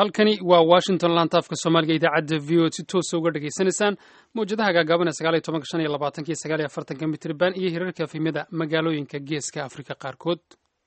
halkani waa washington lantaafka soomaaliga idaacadda v o si toosa uga dhegaysanaysaan mawjadaha gaagaaban sagaal iyo tobanka shan iyo labaatanka iyo sagaal iyo afartanka mitriban iyo hirarka afimada magaalooyinka geeska afrika qaarkood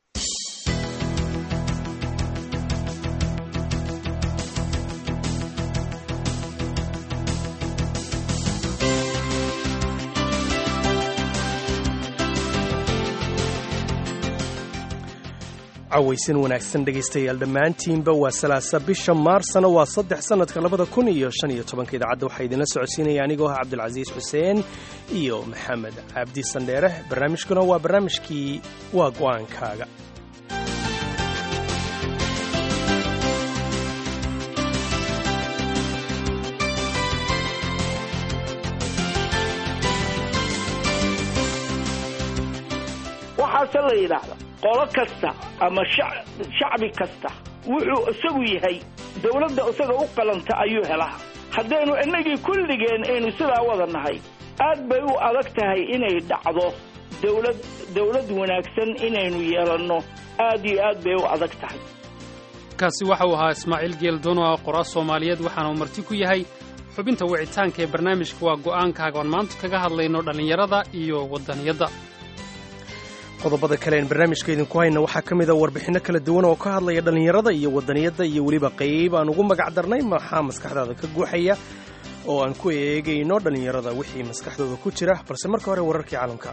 cawaysan wanaagsan dhegaystayaal dhammaantiinba waa salaasa bisha maarsana waa saddex sannadka labada kun iyo shan iyo tobanka idaacadda waxaa idinla socodsiinaya anigoo ah cabdulcasiis xuseen iyo maxamed cabdi sandheere barnaamijkuna waa barnaamijkii waa go'aankaaga waxaase la yidhaahda qolo kasta ama shacbi kasta wuxuu isagu yahay dawladda isaga u qalanta ayuu helaa haddaynu innagii kulligeen aynu sidaa wada nahay aad bay u adag tahay inay dhacdo dawlad dawlad wanaagsan inaynu yeelanno aad iyo aad bay u adag tahay kaasi waxa uu ahaa ismaaciil geeldoon oo ah qoraa soomaaliyeed waxaana uu marti ku yahay xubinta wicitaanka ee barnaamijka waa go'aankaaga oon maanta kaga hadlayno dhallinyarada iyo waddaniyadda qodobada kale een barnaamijka idinku hayna waxaa ka mid a warbixinno kala duwan oo ka hadlaya dhallinyarada iyo waddaniyadda iyo weliba qayb aan ugu magac darnay maxaa maskaxdaada ka guuxaya oo aan ku eegayno dhallinyarada wixii maskaxdooda ku jira balse marka hore wararkii caalamka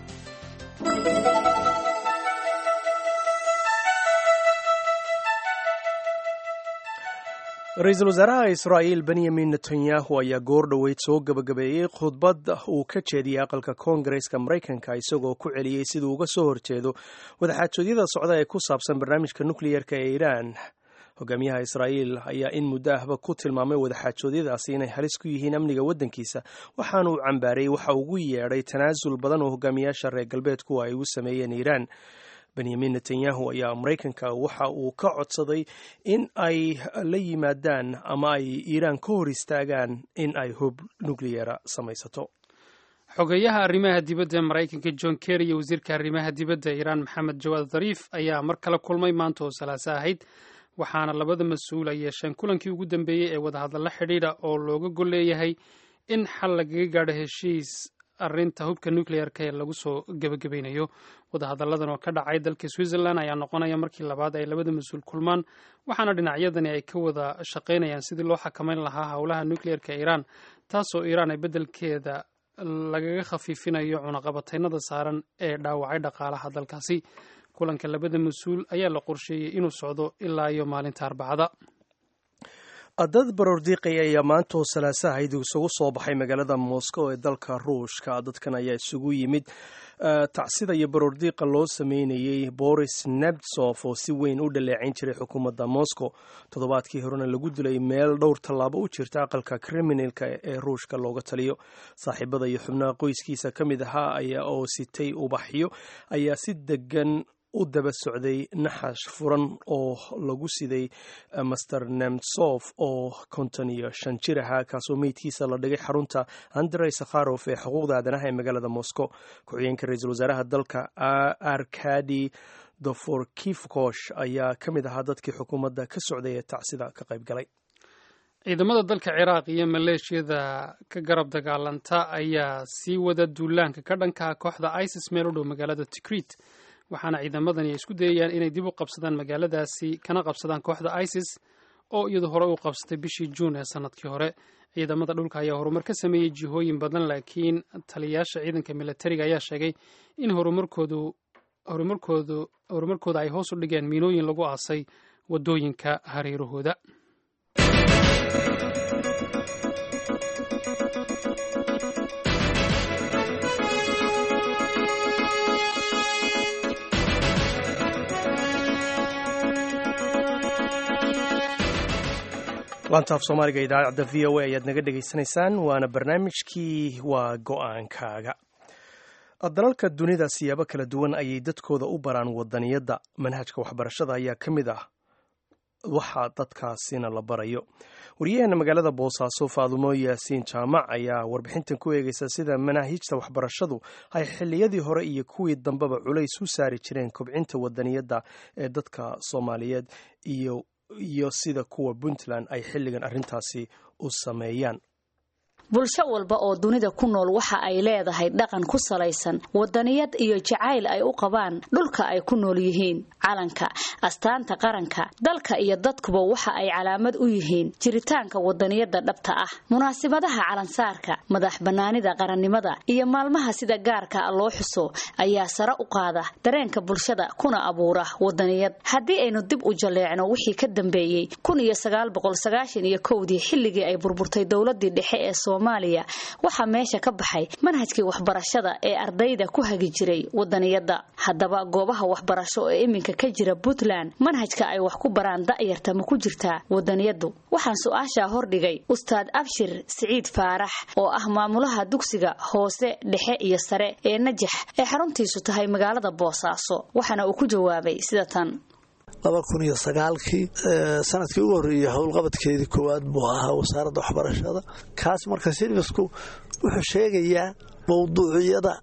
ra-iisul wasaaraha israa'iil benyamin netanyahu ayaa goor dhoweyd soo gebagabeeyey khudbad uu ka jeediyey aqalka koongareska maraykanka isagoo ku celiyey siduu uga soo horjeedo wadaxaajoodyada socda ee ku saabsan barnaamijka nukliyerka ee iiraan hogaamiyaha israa'iil ayaa in muddo ahba ku tilmaamay wadaxaajoodyadaasi inay halis ku yihiin amniga waddankiisa waxaana uu cambaarayey waxa ugu yeedhay tanaasul badan oo hogaamiyaasha reer galbeedku ay ugu sameeyeen iiraan benyamin netanyahu ayaa maraykanka waxa uu ka codsaday in ay la yimaadaan ama ay iiraan ka hor istaagaan in ay hub nukliyera samaysato xogeeyaha arrimaha dibadda ee maraykanka john kerry iyo wasiirka arrimaha dibadda iiraan maxamed jawaad dhariif ayaa mar kale kulmay maanta oo salaaso ahayd waxaana labada mas-uul ay yeesheen kulankii ugu dambeeyey ee wadahadalla xidhiidha oo looga gol leeyahay in xal lagaga gaadho heshiis arrinta hubka nucleer-ka ee lagu soo gebagabaynayo wadahadalladan oo ka dhacay dalka switzerland ayaa noqonaya markii labaad ay labada mas-uul kulmaan waxaana dhinacyadani ay ka wada shaqaynayaan sidii loo xakamayn lahaa howlaha nucleer-ka iiraan taasoo iiraan ay beddelkeeda lagaga khafiifinayo cunaqabataynada saaran ee dhaawacay dhaqaalaha dalkaasi kulanka labada mas-uul ayaa la qorsheeyey inuu socdo ilaa iyo maalinta arbacada dad baroordiiqaya ayaa maanta oo salaasahayd isugu soo baxay magaalada moscow ee dalka ruushka dadkan ayaa isugu yimid tacsida iyo baroordiiqa loo sameynayey boris nebtsof oo si weyn u dhaleecayn jiray xukuumadda moscow toddobaadkii horena lagu dilay meel dhowr tallaabo u jirta aqalka kriminalka ee ruushka looga taliyo saaxiibada iyo xubnaha qoyskiisa ka mid ahaa ayaa oo sitay ubaxyo ayaa si degan u daba socday naxash furan oo lagu siday master nemtsof oo konton iyo shan jir ahaa kaasoo meydkiisa la dhigay xarunta andrey sakharof ee xuquuqda aadanaha ee magaalada moscow ku-xigeenka ra-iisul wasaaraha dalka arkadi doforkifkosh ayaa ka mid ahaa dadkii xukuumadda ka socday ee tacsida ka qayb galay ciidamada dalka ciraaq iyo maleeshiyada ka garab dagaalanta ayaa sii wada duulaanka ka dhanka kooxda isis meel u dhow magaalada tikrit waxaana ciidamadani ay isku dayayaan inay dib u qabsadaan magaaladaasi kana qabsadaan kooxda isis oo iyadu hore u qabsatay bishii juun ee sanadkii hore ciidamada dhulka ayaa horumar ka sameeyey jihooyin badan laakiin taliyayaasha ciidanka militariga ayaa sheegay in horumarkoodu horumarkoodu horumarkooda ay hoos u dhigeen miinooyin lagu aasay waddooyinka hareerahooda laantaaf soomaaliga idaacadda v o a ayaad naga dhegaysanaysaan waana barnaamijkii waa go-aankaaga dalalka dunida siyaabo kala duwan ayay dadkooda u baraan wadaniyadda manhajka waxbarashada ayaa ka mid ah waxa dadkaasina la barayo wariyaheena magaalada boosaaso faadumo yaasiin jaamac ayaa warbixintan ku eegaysa sida manaahijta waxbarashadu ay xilliyadii hore iyo kuwii dambeba culays u saari jireen kobcinta wadaniyadda ee dadka soomaaliyeed iyo iyo sida kuwa puntland ay xilligan arrintaasi u sameeyaan bulsho walba oo dunida ku nool waxa ay leedahay dhaqan ku salaysan wadaniyad iyo jacayl ay u qabaan dhulka ay ku nool yihiin calanka astaanta qaranka dalka iyo dadkuba waxa ay calaamad u yihiin jiritaanka wadaniyada dhabta ah munaasibadaha calansaarka madax bannaanida qarannimada iyo maalmaha sida gaarka a loo xuso ayaa sare u qaada dareenka bulshada kuna abuura wadaniyad haddii aynu dib u jaleecno wixii ka dambeeyey kun iyo sagaal boqol sagaashan iyo kowdii xilligii ay burburtay dowladii dhexe ee soomaaliya waxaa meesha ka baxay manhajkii waxbarashada ee ardayda ku hagi jiray wadaniyadda haddaba goobaha waxbarasho ee iminka ka jira puntland manhajka ay wax ku baraan da'yarta ma ku jirtaa wadaniyaddu waxaan su-aashaa hordhigay ustaad abshir siciid faarax oo ah maamulaha dugsiga hoose dhexe iyo sare ee najax ee xaruntiisu tahay magaalada boosaaso waxaana uu ku jawaabay sida tan laba kun iyo sagaalkii sanadkii ugu horreeyey howlqabadkeedii koowaad buu ahaa wasaaradda waxbarashada kaas marka silvisku wuxuu sheegayaa mawduuciyada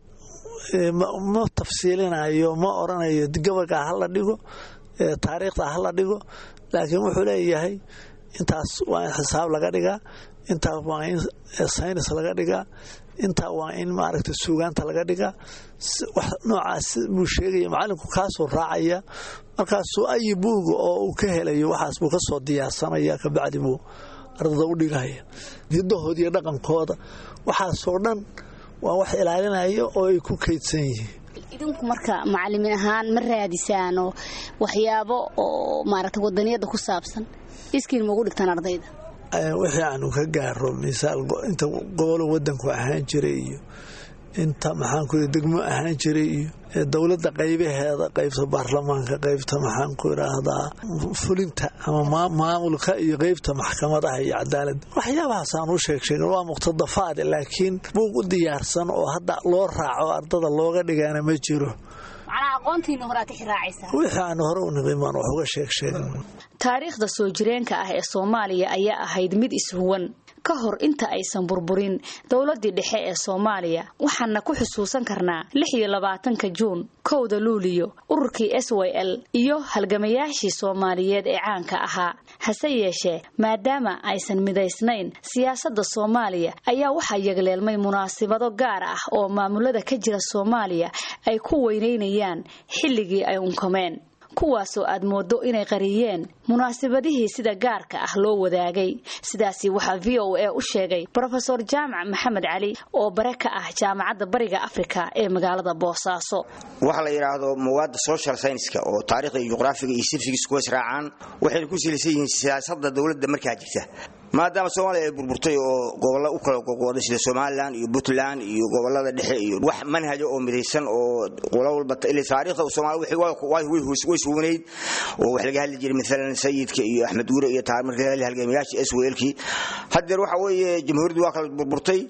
ma tafsiilinayo ma oranayo gabaga hala dhigo taariikhda hala dhigo laakiin wuxuu leeyahay intaas waa in xisaab laga dhigaa intaas waa in saynis laga dhigaa intaa waa in maaragta suugaanta laga dhigaa wax noocaas buu sheegaya macalinku kaasoo raacaya markaasuu ayi buuga oo uu ka helayo waxaas buu ka soo diyaarsanaya kabacdi buu ardada u dhigaya hidahooda iyo dhaqankooda waxaasoo dhan waa wax ilaalinaya oo ay ku kaydsan yihiin idinku marka macalimin ahaan ma raadisaano waxyaabo oo maaragta wadaniyadda ku saabsan iskiin maugu dhigtaan ardayda wixii aanu ka gaaro misaal inta gobolo wadanku ahaan jiray iyo inta maxaanku degmo ahaan jiray iyo dowladda qaybaheeda qaybta baarlamaanka qaybta maxaanku idhaahdaa fulinta ama maamulka iyo qaybta maxkamadaha iyo cadaaladda waxyaabahaasaan u sheeg sheegen waa muqtadafaad laakiin buug u diyaarsan oo hadda loo raaco ardada looga dhigaana ma jiro wixii aanu hore u niqin baan wax uga sheeg sheegan taariikhda soo jireenka ah ee soomaaliya ayaa ahayd mid ishuwan ka hor inta aysan burburin dowladii dhexe ee soomaaliya waxaana ku xusuusan karnaa lix iyo labaatanka juun kowda luuliyo ururkii s y l iyo halgamayaashii soomaaliyeed ee caanka ahaa hase yeeshee maadaama aysan midaysnayn siyaasadda soomaaliya ayaa waxaa yagleelmay munaasibado gaar ah oo maamulada ka jira soomaaliya ay ku weynaynayaan xilligii ay unkameen kuwaasoo aad moodo inay qariyeen munaasabadihii sida gaarka ah loo wadaagay sidaasi waxaa v o a u sheegay brofesor jaamac maxamed cali oo bare ka ah jaamacadda bariga afrika ee magaalada boosaaso waxa la yidhaahdo mawaadda social scienska oo taarikhda iyo juqraafiga iyo sirfigiis kuwa israacaan waxayna ku silaysan yihiin siyaasadda dowladda markaa jirta maadaama soomaaliya ay burburtay oo gobollo u kala gogoday sida somalilan iyo puntland iyo gobolada dhexe iyo wax manhaja oo midaysan oo qolo walba ila taariikhda soomaaliya way suunayd oo wax laga hadli jiray maalan sayidka iyo axmed guure iyo taar markii la halgamayaasha swlkii haddeer waxa weeye jamhuuriyaddu waa kala burburtay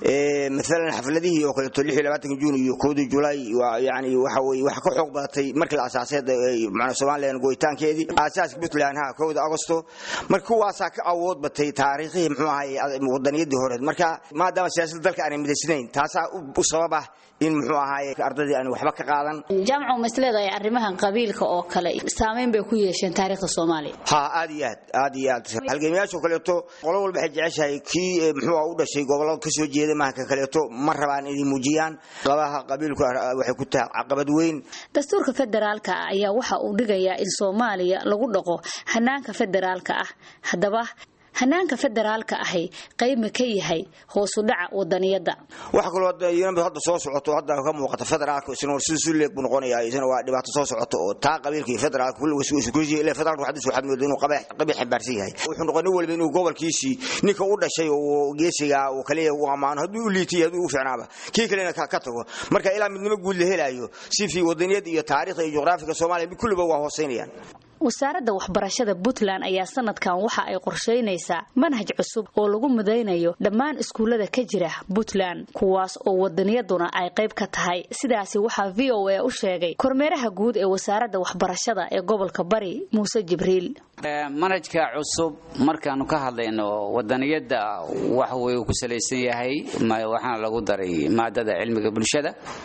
maalan xafladihii oo kaleeto lix iyo labaatanka juun iyo koodii julaay yani waxa weye waxa ka xoog badatay markii la asaasay macnaa somalilan go'itaankeedii aasaaska puntland ha kowda agosto marka kuwaasaa ka awood batay taariikhihii muxuu ahay wadaniyadii hore marka maadaama siyaasadda dalka aanay midaysnayn taasaa u sabab ah in muxuu ahaay ardadii aan waxba ka qaadan jaamcu ma isleedahay arrimahan qabiilka oo kale saameyn bay ku yeesheen taariikhda soomaaliya ha aad iyo aad aad iyo aad halgamayaashoo kaleeto qolo walba waxay jeceshahay kii muxuu u dhashay gobollo ka soo jeeda maaha ka kaleeto ma rabaan inay muujiyaan labaha qabiilku waxay ku tahay caqabad weyn dastuurka federaalka ah ayaa waxa uu dhigayaa in soomaaliya lagu dhaqo hanaanka federaalka ah haddaba hanaanka federaalka ahi qayb ma ka yahay hoosu dhaca wadaniyadda waxa kaloo hadda soo socoto hadda ka muuqata federaalka isna sida suleeg buu noqonayaa isna waa dhibaato soo socoto oo taa qabiilka iyo federaalka kulliga isku ilaa federaalka waxdiis waxaad moodaa inuu qabiil xambaarsan yahay wuxuu noqon nin walba inuu gobolkiisii ninka u dhashay oo geesiga uu kaliya u ammaano hadduu u liitay hadduu u fiicnaaba kii kalena ka tago marka ilaa midnimo guud la helayo si fi wadaniyadda iyo taariikhda iyo juqraafiga soomaaliya kulliba waa hooseynayaan wasaaradda waxbarashada puntland ayaa sanadkan waxa ay qorshaynaysaa manhaj cusub oo lagu midaynayo dhammaan iskuullada ka jira puntland kuwaas oo wadaniyaduna ay qayb ka tahay sidaasi waxaa v o a u sheegay kormeeraha guud ee wasaaradda waxbarashada ee gobolka bari muuse jibriil manhajka cusub markaanu ka hadlayno wadaniyadda wax wuu ku salaysan yahay waxaana lagu daray maadada cilmiga bulshada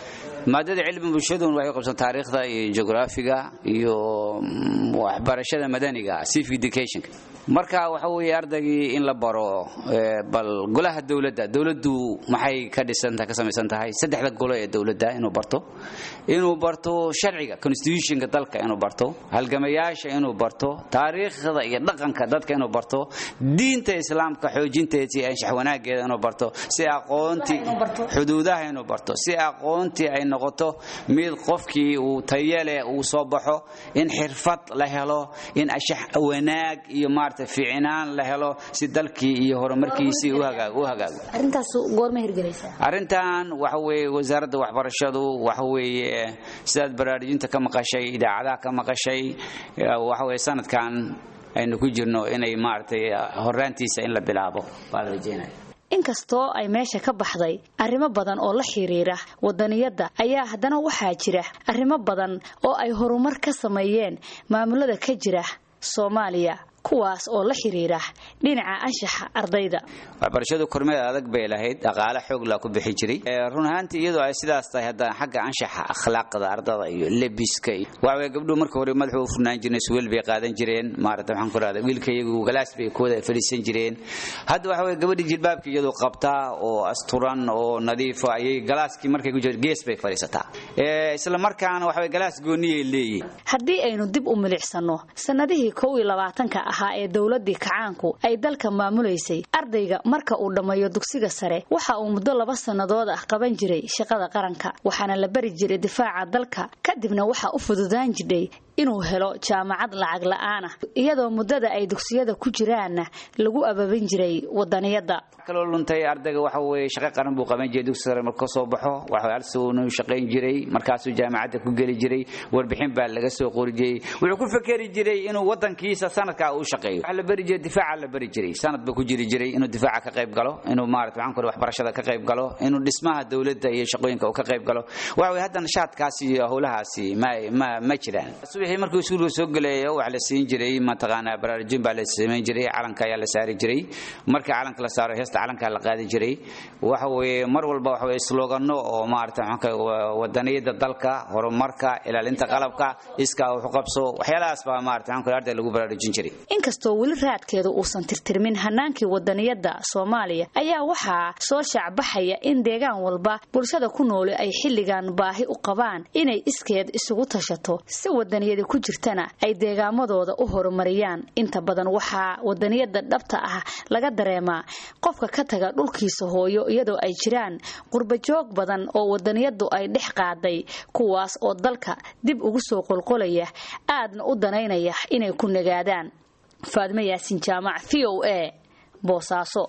maadada cilmi bulshadun waxay qabsan taariikhda iyo geograafiga iyo waxbarashada madaniga civic education marka waxa weeye ardaygii in la baro bal golaha dowladda dowladdu maxay ka dhisantahay ka samaysan tahay saddexda golo ee dowladda inuu barto inuu barto sharciga constitutionka dalka inuu barto halgamayaasha inuu barto taariikhda iyo dhaqanka dadka inuu barto diinta islaamka xoojinteeda iyo anshax wanaageeda inuu barto si aqoontii xuduudaha inuu barto si aqoontii ay noqoto mid qofkii uu tayale uu soo baxo in xirfad la helo in anshax wanaag iyo maarata fiicnaan la helo si dalkii iyo horumarkiisii u hagaago arrintaas goorma hirgelaysaa arrintan waxa weeye wasaaradda waxbarashadu waxa weeye sidaad baraarujinta ka maqashay idaacadaha ka maqashay waxa weeye sanadkan aynu ku jirno inay maaragtay horaantiisa in la bilaabo baa la rajeynaya inkastoo ay meesha ka baxday arrimo badan oo la xiriira wadaniyadda ayaa haddana waxaa jira arrimo badan oo ay horumar ka sameeyeen maamulada ka jira soomaaliya kuwaas oo la xiriira dhinaca anshaxa ardayda waxbarashadu kormeed adag bay lahayd dhaqaale xoog laa ku bixi jiray run ahaantii iyadoo ay sidaas tahay haddana xagga anshaxa akhlaaqda ardada iyo lebiska iyo waxaweye gabdhuhu marka hore madaxu u furnaan jireen suweel bay qaadan jireen maarata waxaan ku rahda wiilka iyagu galaas bay kooda fadhiisan jireen hadda waxa weye gabadhii jilbaabka iyadoo qabtaa oo asturan oo nadiifa ayay galaaskii markay ku jirto gees bay fadhiisataa isla markaana waxaweye galaas gooniyay leeyihin haddii aynu dib u milicsano sanadihii kow iyo labaatanka ahaa ee dowladii kacaanku ay dalka maamulaysay ardayga marka uu dhammeeyo dugsiga sare waxa uu muddo laba sannadood ah qaban jiray shaqada qaranka waxaana la bari jiray difaaca dalka kadibna waxa u fududaan jidhay inuu helo jaamacad lacag la'aanah iyadoo muddada ay dugsiyada ku jiraanna lagu ababin jiray wadaniyadda kaloo luntay ardayga waxa weeye shaqo qaran buu qaban jiray dugsi sare marka soo baxo waxa alsuu shaqayn jiray markaasuu jaamacadda ku geli jiray warbixin baa laga soo qori jiray wuxuu ku fekeri jiray inuu wadankiisa sanadkaa uu shaqeeyo waxa la bari jiray difaaca la bari jiray sanad buu ku jiri jiray inuu difaaca ka qayb galo inuu maarata waxaan ku waxbarashada ka qayb galo inuu dhismaha dowladda iyo shaqooyinka uu ka qayb galo waxa weeye haddana shaadkaasi iyo howlahaasi ma ma ma jiraan subaxii markuu iskuulka soo gelayo waxa la siin jiray mataqaanaa baraarujin baa la samayn jiray calanka ayaa la saari jiray marka calanka la saaro heesta calanka la qaadi jiray waxa weeye mar walba waxa weeye slogano oo maarata wadaniyada dalka horumarka ilaalinta qalabka iskaa wax u qabso waxyaalahaas baa maarata waxaan arday lagu baraarujin jiray inkastoo weli raadkeedu uusan tirtirmin hanaankii wadaniyadda soomaaliya ayaa waxaa soo shaacbaxaya in deegaan walba bulshada ku nooli ay xilligan baahi u qabaan inay iskeed isugu tashato si wadaniyadi ku jirtana ay deegaamadooda u horumariyaan inta badan waxaa wadaniyada dhabta ah laga dareemaa qofka ka taga dhulkiisa hooyo iyadoo ay jiraan qurbajoog badan oo wadaniyadu ay dhex qaaday kuwaas oo dalka dib ugu soo qolqolaya aadna u danaynaya inay ku nagaadaan faadmo yaasin jaamac v o a boosaaso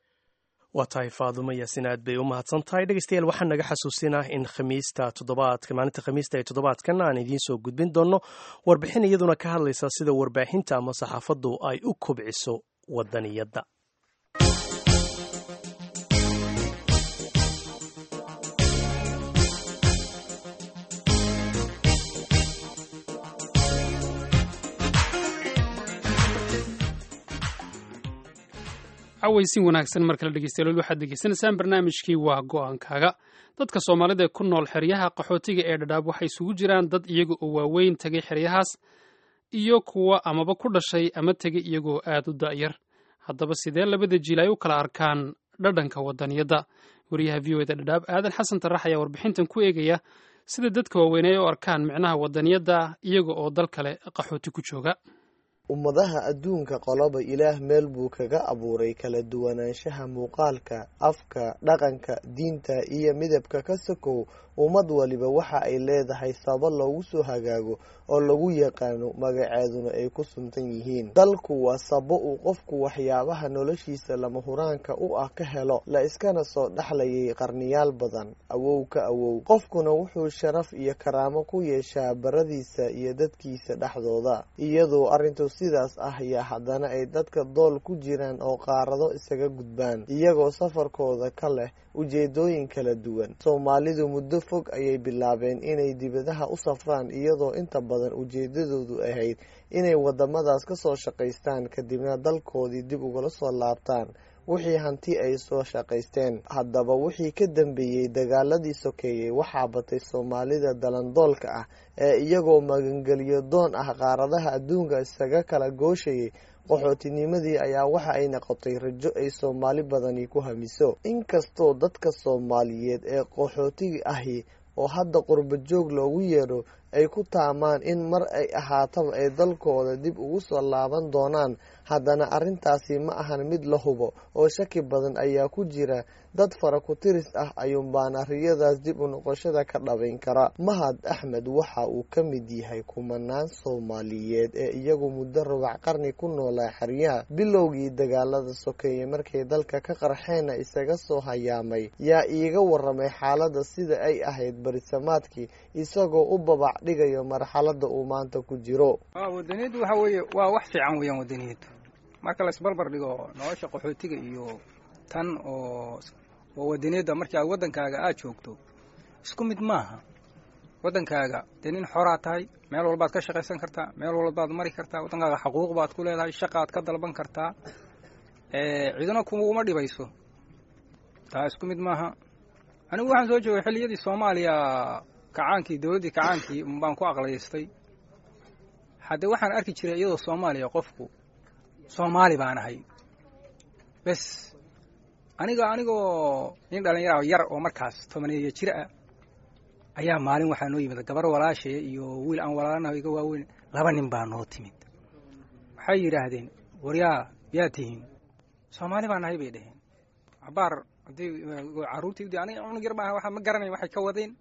waa tahay faadumo yaasin aad bay u mahadsan tahay dhegeystayaal waxaan naga xasuusinah in khamiista toddobaadka maalinta khamiista ee toddobaadkan aan idiin soo gudbin doonno warbixin iyaduna ka hadlaysa sida warbaahinta ama saxaafaddu ay u kobciso wadaniyadda cawaysin wanaagsan mar kale dhegeystayaal waxaad degeysanaysaan barnaamijkii waa go-aankaaga dadka soomaalida ee ku nool xeryaha qaxootiga ee dhadhaab waxay isugu jiraan dad iyaga oo waaweyn tegay xeryahaas iyo kuwa amaba ku dhashay ama tegay iyagoo aad u da'yar haddaba sidee labada jiil ay u kala arkaan dhadhanka wadaniyadda wariyaha v o eda dhadhaab aadan xasan tarax ayaa warbixintan ku eegaya sida dadka waaweyn ay u arkaan micnaha wadaniyadda iyaga oo dal kale qaxooti ku jooga ummadaha adduunka qoloba ilaah meel buu kaga abuuray kala duwanaanshaha muuqaalka afka dhaqanka diinta iyo midabka ka sokow ummad waliba waxa ay leedahay saba loogu soo hagaago oo lagu yaqaano magaceeduna ay ku suntan yihiin dalku waa sabo uu qofku waxyaabaha noloshiisa lama huraanka u ah ka helo la iskana soo dhexlayay qarniyaal badan awow ka awow qofkuna wuxuu sharaf iyo karaamo ku yeeshaa baradiisa iyo dadkiisa dhexdooda iyadoo arrintu sidaas ah yaa haddana ay dadka dool ku jiraan oo qaarado isaga gudbaan iyagoo safarkooda ka leh ujeedooyin kala duwan soomaalidu muddo fog ayay bilaabeen inay dibadaha u safraan iyadoo inta badan ujeedadoodu ahayd inay wadamadaas ka soo shaqaystaan kadibna dalkoodii dib ugala soo laabtaan wixii hanti ay soo shaqaysteen haddaba wixii ka dambeeyey dagaaladii sokeeyey waxaa batay soomaalida dalandoolka ah ee iyagoo magangelyo doon ah qaaradaha adduunka isaga kala gooshayay qaxootinimadii ayaa waxa ay noqotay rajo ay soomaali badani ku hamiso inkastoo dadka soomaaliyeed ee qaxootiga ahi oo hadda qurbo joog loogu yeedho ay ku taamaan in mar ay ahaataba ay dalkooda dib ugu soo laaban doonaan haddana arrintaasi ma ahan mid la hubo oo shaki badan ayaa ku jira dad fara ku tiris ah ayuunbaana riyadaas dib u noqoshada ka dhabayn kara mahad axmed waxa uu ka mid yahay kumanaan soomaaliyeed ee iyagu muddo rubac qarni ku noolaa xeryaha bilowgii dagaalada sokeeye markay dalka ka qarxeenna isaga soo hayaamay yaa iiga waramay xaaladda sida ay ahayd barisamaadkii isagoo u babac dhigayo marxaladda uu maanta ku jiro wadaniyaddu waxa weeye waa wax fiican weeyaan wadaniyaddu marka laisbarbar dhigo nolosha qaxootiga iyo tan oo oo wadaniyadda markii aad waddankaaga aad joogto isku mid maaha waddankaaga dee nin xoraa tahay meel walbaad ka shaqaysan kartaa meel walbaad mari kartaa waddankaaga xaquuq baad ku leedahay shaqaad ka dalban kartaa ciduna kuma dhibayso taa isku mid maaha anigu waxaan soo joogay xilliyadii soomaaliya kacaankii dowladdii kacaankii baan ku aqlaystay haddee waxaan arki jiray iyadoo soomaaliya qofku soomaali baan ahay bes aniga anigoo nin dhalinyara yar oo markaas tobaneeyo jir ah ayaa maalin waxaa noo yimid gabar walaashaya iyo wiil aan walaalanaho iga waaweyn laba nin baa noo timid waxay yidhaahdeen waryaa yaa tihiin soomaali baa nahay bay dhaheen cabaar haddii carruurtii aniga cunug yar maaha ma garanay waxay ka wadeen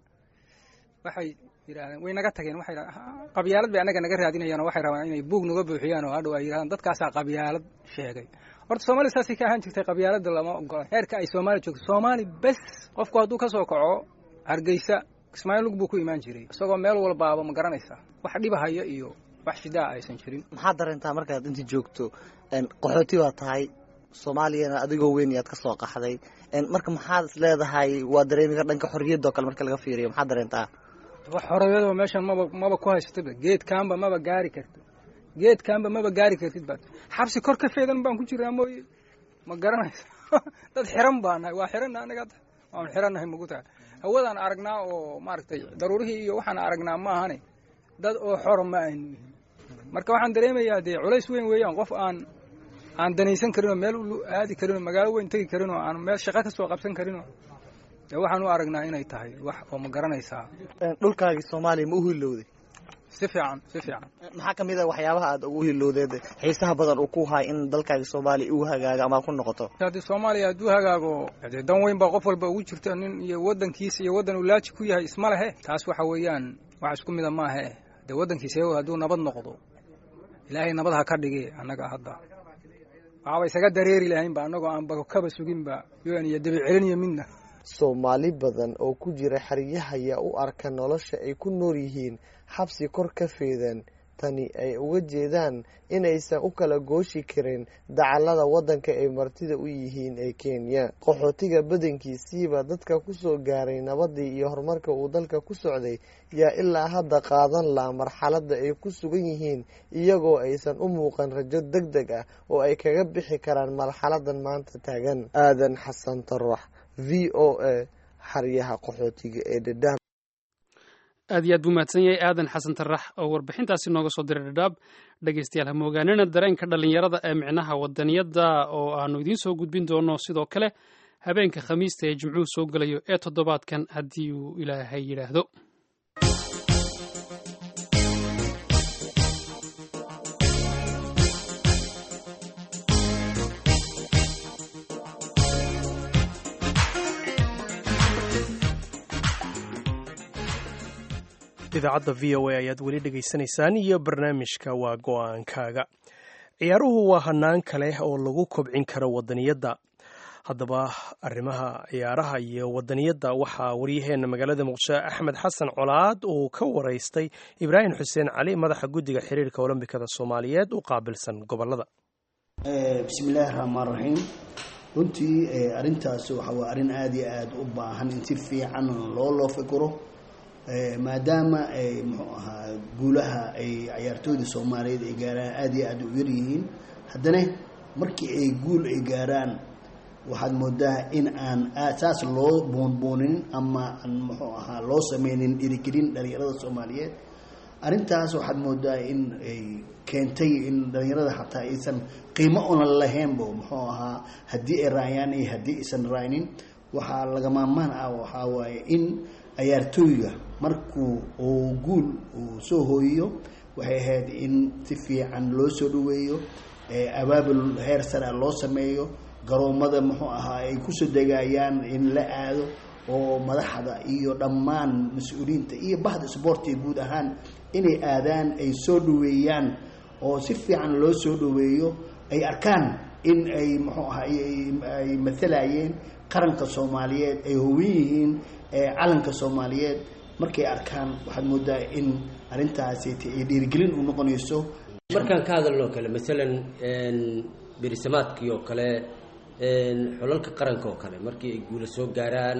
waxay yidhahdeen way naga tageen waxay qabyaalad bay annaga naga raadinayaan oo waxay rabaan inay buug naga buuxiyaan oo hadhow ay yidhahdaan dadkaasaa qabyaalad sheegay horta soomaaliya saasay ka ahaan jirtay qabyaaladda lama ogola heerka ay soomaali joogto soomaali bes qofku hadduu ka soo kaco hargeysa kismaayo lug buu ku imaan jiray isagoo meel walbaaba ma garanaysaa wax dhibahaya iyo wax shidaa aysan jirin maxaad dareentaa markaad inta joogto qaxooti baa tahay soomaaliyana adigoo weyn yaad ka soo qaxday marka maxaad is leedahay waa dareemiga dhanka xorriyadda oo kale marka laga fiiriyo maxaad dareentaa wax xorriyadoo meeshan maba maba ku haysataba geedkaanba maba gaari karto geedkaanba maba gaari kartid baad xabsi kor ka feedan baan ku jiraa mooye ma garanaysa dad xiran baa nahay waa xiranna anaga waanu xirannahay magu tahay hawadaan aragnaa oo maaragtay daruurihii iyo waxaan aragnaa ma ahane dad oo xora ma aynu yihin marka waxaan dareemayaa dee culays weyn weeyaan qof aan aan danaysan karinoo meel aadi karinoo magaalo weyn tegi karinoo aan meel shaqo ka soo qabsan karinoo dee waxaan u aragnaa inay tahay wax oo ma garanaysaa dhulkaagii soomaaliya ma u hilowday si fiican si fiican maxaa ka mid a waxyaabaha aad ugu hilowdeed xiisaha badan uu ku haay in dalkaagii soomaaliya uu hagaaga ama ku noqoto haddii soomaaliya hadduu hagaago dee dan weyn baa qof walba ugu jirta nin iyo waddankiisa iyo waddan uu laaji ku yahay isma lehe taas waxa weeyaan wax isku mida maahe dee waddankiisa hadduu nabad noqdo ilaahay nabad ha ka dhigi annaga hadda waxaaba isaga dareeri lahaynba annagoo aan bakaba suginba un iyo dabi celiniyo midna soomaali badan oo ku jira xeryaha ayaa u arka nolosha ay ku nool yihiin xabsi kor ka feedan tani ay uga jeedaan inaysan u kala gooshi karin dacallada waddanka ay martida u yihiin ee kenya qaxootiga badankiisiiba dadka kusoo gaaray nabadii iyo horumarka uu dalka ku socday yaa ilaa hadda qaadan laha marxaladda ay ku sugan yihiin iyagoo aysan u muuqan rajo deg deg ah oo ay kaga bixi karaan marxaladan maanta taagan aadan xasan tarax v o a xaryaha qaxootiga ee dhadhaab aad iyo aad buu mahadsan yahay aadan xasan tarax oo warbixintaasi nooga soo diray dhadhaab dhegaystayaal ha moogaanina dareenka dhallinyarada ee micnaha wadaniyadda oo aanu idiin soo gudbin doono sidoo kale habeenka khamiista ee jimcuhu soo gelayo ee toddobaadkan haddii uu ilaahay yidhaahdo idaacadda v o a ayaad weli dhegaysanaysaan iyo barnaamijka waa go-aankaaga ciyaaruhu waa hanaan kale oo lagu kobcin karo wadaniyadda haddaba arrimaha ciyaaraha iyo wadaniyadda waxaa waryaheena magaalada muqdisho axmed xasan colaad uu ka waraystay ibraahim xuseen cali madaxa guddiga xiriirka olombikada soomaaliyeed u qaabilsan gobolada bismillaahi raxmaan raxiim runtii arintaas waxa waa arrin aada iyo aada u baahan in si fiican loo loo fikiro maadaama ay muxuu ahaa guulaha ay cayaartooyda soomaaliyeed ay gaaraan aada iyo aada u yaryihiin haddana markii ay guul ay gaaraan waxaad moodaa in aan saas loo buunbuunin ama aan muxuu ahaa loo sameynin dhiirigelin dhalinyarada soomaaliyeed arrintaas waxaad moodaa in ay keentay in dhalinyarada xataa aysan qiimo una lahaynbo muxuu ahaa haddii ay raayaan iyo haddii aysan raaynin waxaa lagamamaan ah waxaa waaye in ciyaartooyga markuu uu guul uu soo hooyiyo waxay ahayd in si fiican loo soo dhaweeyo abaabul heer sare loo sameeyo garoomada muxuu ahaa ay kusoo degayaan in la aado oo madaxda iyo dhammaan mas-uuliyiinta iyo bahda sboortiga guud ahaan inay aadaan ay soo dhaweeyaan oo si fiican loo soo dhaweeyo ay arkaan in ay muxuu ahaa ay matalayeen qaranka soomaaliyeed ay howan yihiin calanka soomaaliyeed markay arkaan waxaad moodaa in arrintaasi ay dhiirigelin u noqonayso markaan ka hadalno kale maalan berisamaadkii oo kale xulalka qaranka oo kale markii ay guula soo gaaraan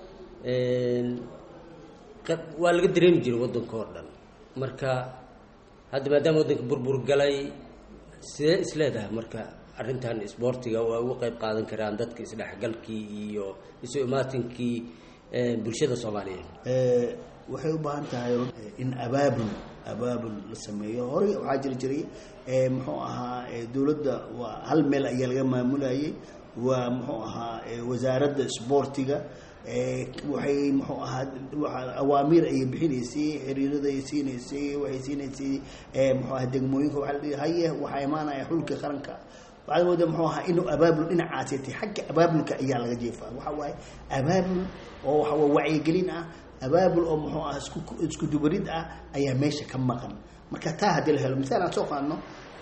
waa laga dareemi jiray waddanka oo dhan marka hadda maadaama waddanka burbur galay sidee is leedahay marka arrintan isboortiga waa uga qayb qaadan karaan dadka isdhexgalkii iyo isu imaatinkii bulshada soomaaliyeed waxay u baahan tahay in abaabul abaabul la sameeyo horey waxaa jiri jiray muxuu ahaa dowladda waa hal meel ayaa laga maamulayay waa muxuu ahaa wasaaradda isboortiga waxay muxuu ahaa awaamiir ayay bixinaysay xiriirada ay siinaysay waxay siinaysay muxuu ahaa degmooyinka waxaa la dhihi haye waxaa imaanaya xulka qaranka waxaad moodaa muxuu ahaa inuu abaabul dhinacaasi tay xagga abaabulka ayaa laga jeefaa waxa waaye abaabul oo waxa waa wacyigelin ah abaabul oo muxuu ah isku isku dubarid ah ayaa meesha ka maqan marka taa haddii la helo misaal aan soo qaadno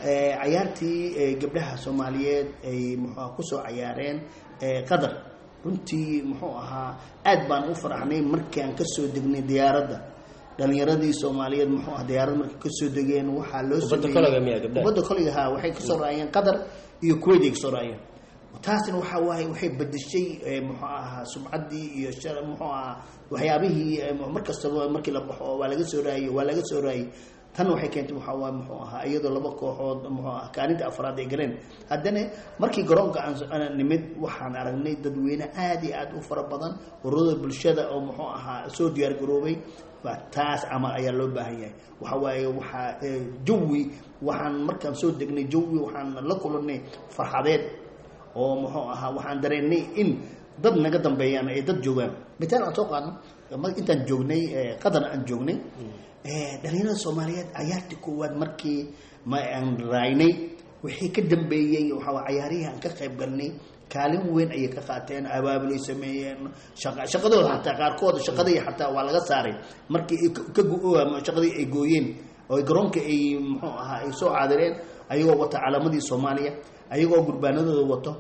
cayaartii gabdhaha soomaaliyeed ay muxuu kusoo cayaareen qatar runtii muxuu ahaa aad baan u faraxnay markii aan kasoo degnay diyaaradda dhalinyaradii soomaaliyeed muxuu ah diyaaradda markay kasoo degeen waxaa loo kubadda koliga ha waxay kasoo raayeen qatar iyo kuwait ay kasoo raayeen taasina waxaa waaye waxay bedeshay muxuu ahaa sumcaddii iyo muxuu ahaa waxyaabihii mar kastaba markii la baxo waa laga soo raayey waa laga soo raayey tan waxay keentay waxaa waaye muxuu ahaa iyadoo laba kooxood muxuu ah kaalinta afraad ay galeen haddana markii garoonka aan nimid waxaan aragnay dadweyne aad iyo aad u fara badan ururada bulshada oo muxuu ahaa soo diyaar garoobay taas camal ayaa loo baahan yahay waxa waaye waxaa jawi waxaan markaan soo degnay jawi waxaan la kulanay farxadeed oo muxuu ahaa waxaan dareennay in dad naga dambeeyaan ay dad joogaan mitaal aan soo qaadno intaan joognay qatar aan joognay dhalinyarada soomaaliyeed cayaartii koowaad markii ma aan raaynay wixii ka dambeeyey waxaa cayaarihii aan ka qayb galnay kaalin weyn ayay ka qaateen abaabulay sameeyeen shaqadooda xataa qaarkooda shaqadii xataa waa laga saaray markii shaqadii ay gooyeen oo garoonka ay muxuu ahaa ay soo caadireen ayagoo wata calaamadii soomaaliya ayagoo gurbaanadooda wato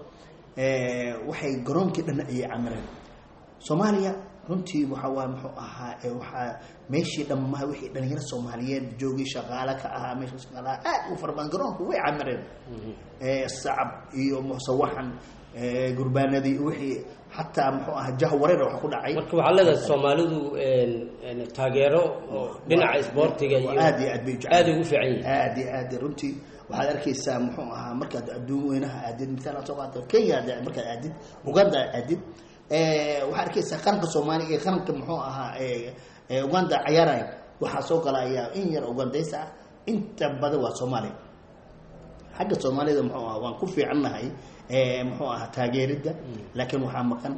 waxay garoonkii dhan ayay camireen soomaaliya runtii waxa waa muxuu ahaa waxaa meeshii dhammaa wixii dhalinyaro soomaaliyeed joogay shaqaale ka ahaa meesha shaqaalaha aad u fara badan garoonku way camireen sacab iyo musawaxan gurbaanadii wixii xataa muxuu ahaa jah wareer wax ku dhacay marka waxaa leedahay soomaalidu taageero oo dhinaca isboortiga iyo aad iyo aad bay aad ugu fiican yihiin aad iyo aad runtii waxaad arkaysaa muxuu ahaa markaad adduun weynaha aadid misaal aad soo qaata kenya markaad aadid uganda aadid waxaad arkaysaa qaranka soomaaliya iyo qaranka muxuu ahaa uganda cayaaraya waxaa soo galaya in yar ugandaysa ah inta badan waa soomaaliya xagga soomaalida muxuu aha waan ku fiicannahay muxuu ahaa taageeridda laakiin waxaa maqan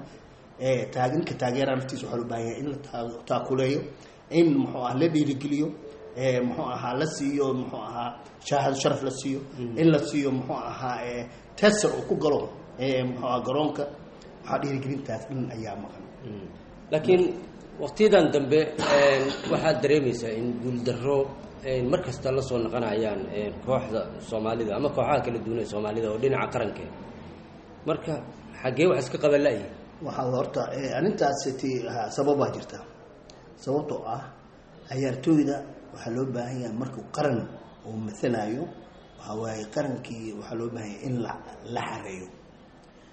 ninka taageera naftiisa waxaa loo baahan yahay in la taakuleeyo in muxuu ah la dhiirigeliyo muxuu ahaa la siiyo muxuu ahaa shaahado sharaf la siiyo in la siiyo muxuu ahaa tesar uu ku galo muxuu aha garoonka waxaa dhiirigelintaas in ayaa maqan laakiin waqtiyadan dambe waxaad dareemaysaa in guuldarro mar kasta la soo noqonayaan kooxda soomaalida ama kooxaha kala duwan ee soomaalida oo dhinaca qarankeed marka xaggee wax iska qaban la-yihin waxaa horta arrintaas ti sababaa jirta sababtoo ah cayaartooyda waxaa loo baahan yahay markuu qaran uu mathalayo waxaa waaye qarankii waxaa loo baahan yahay in la la xareeyo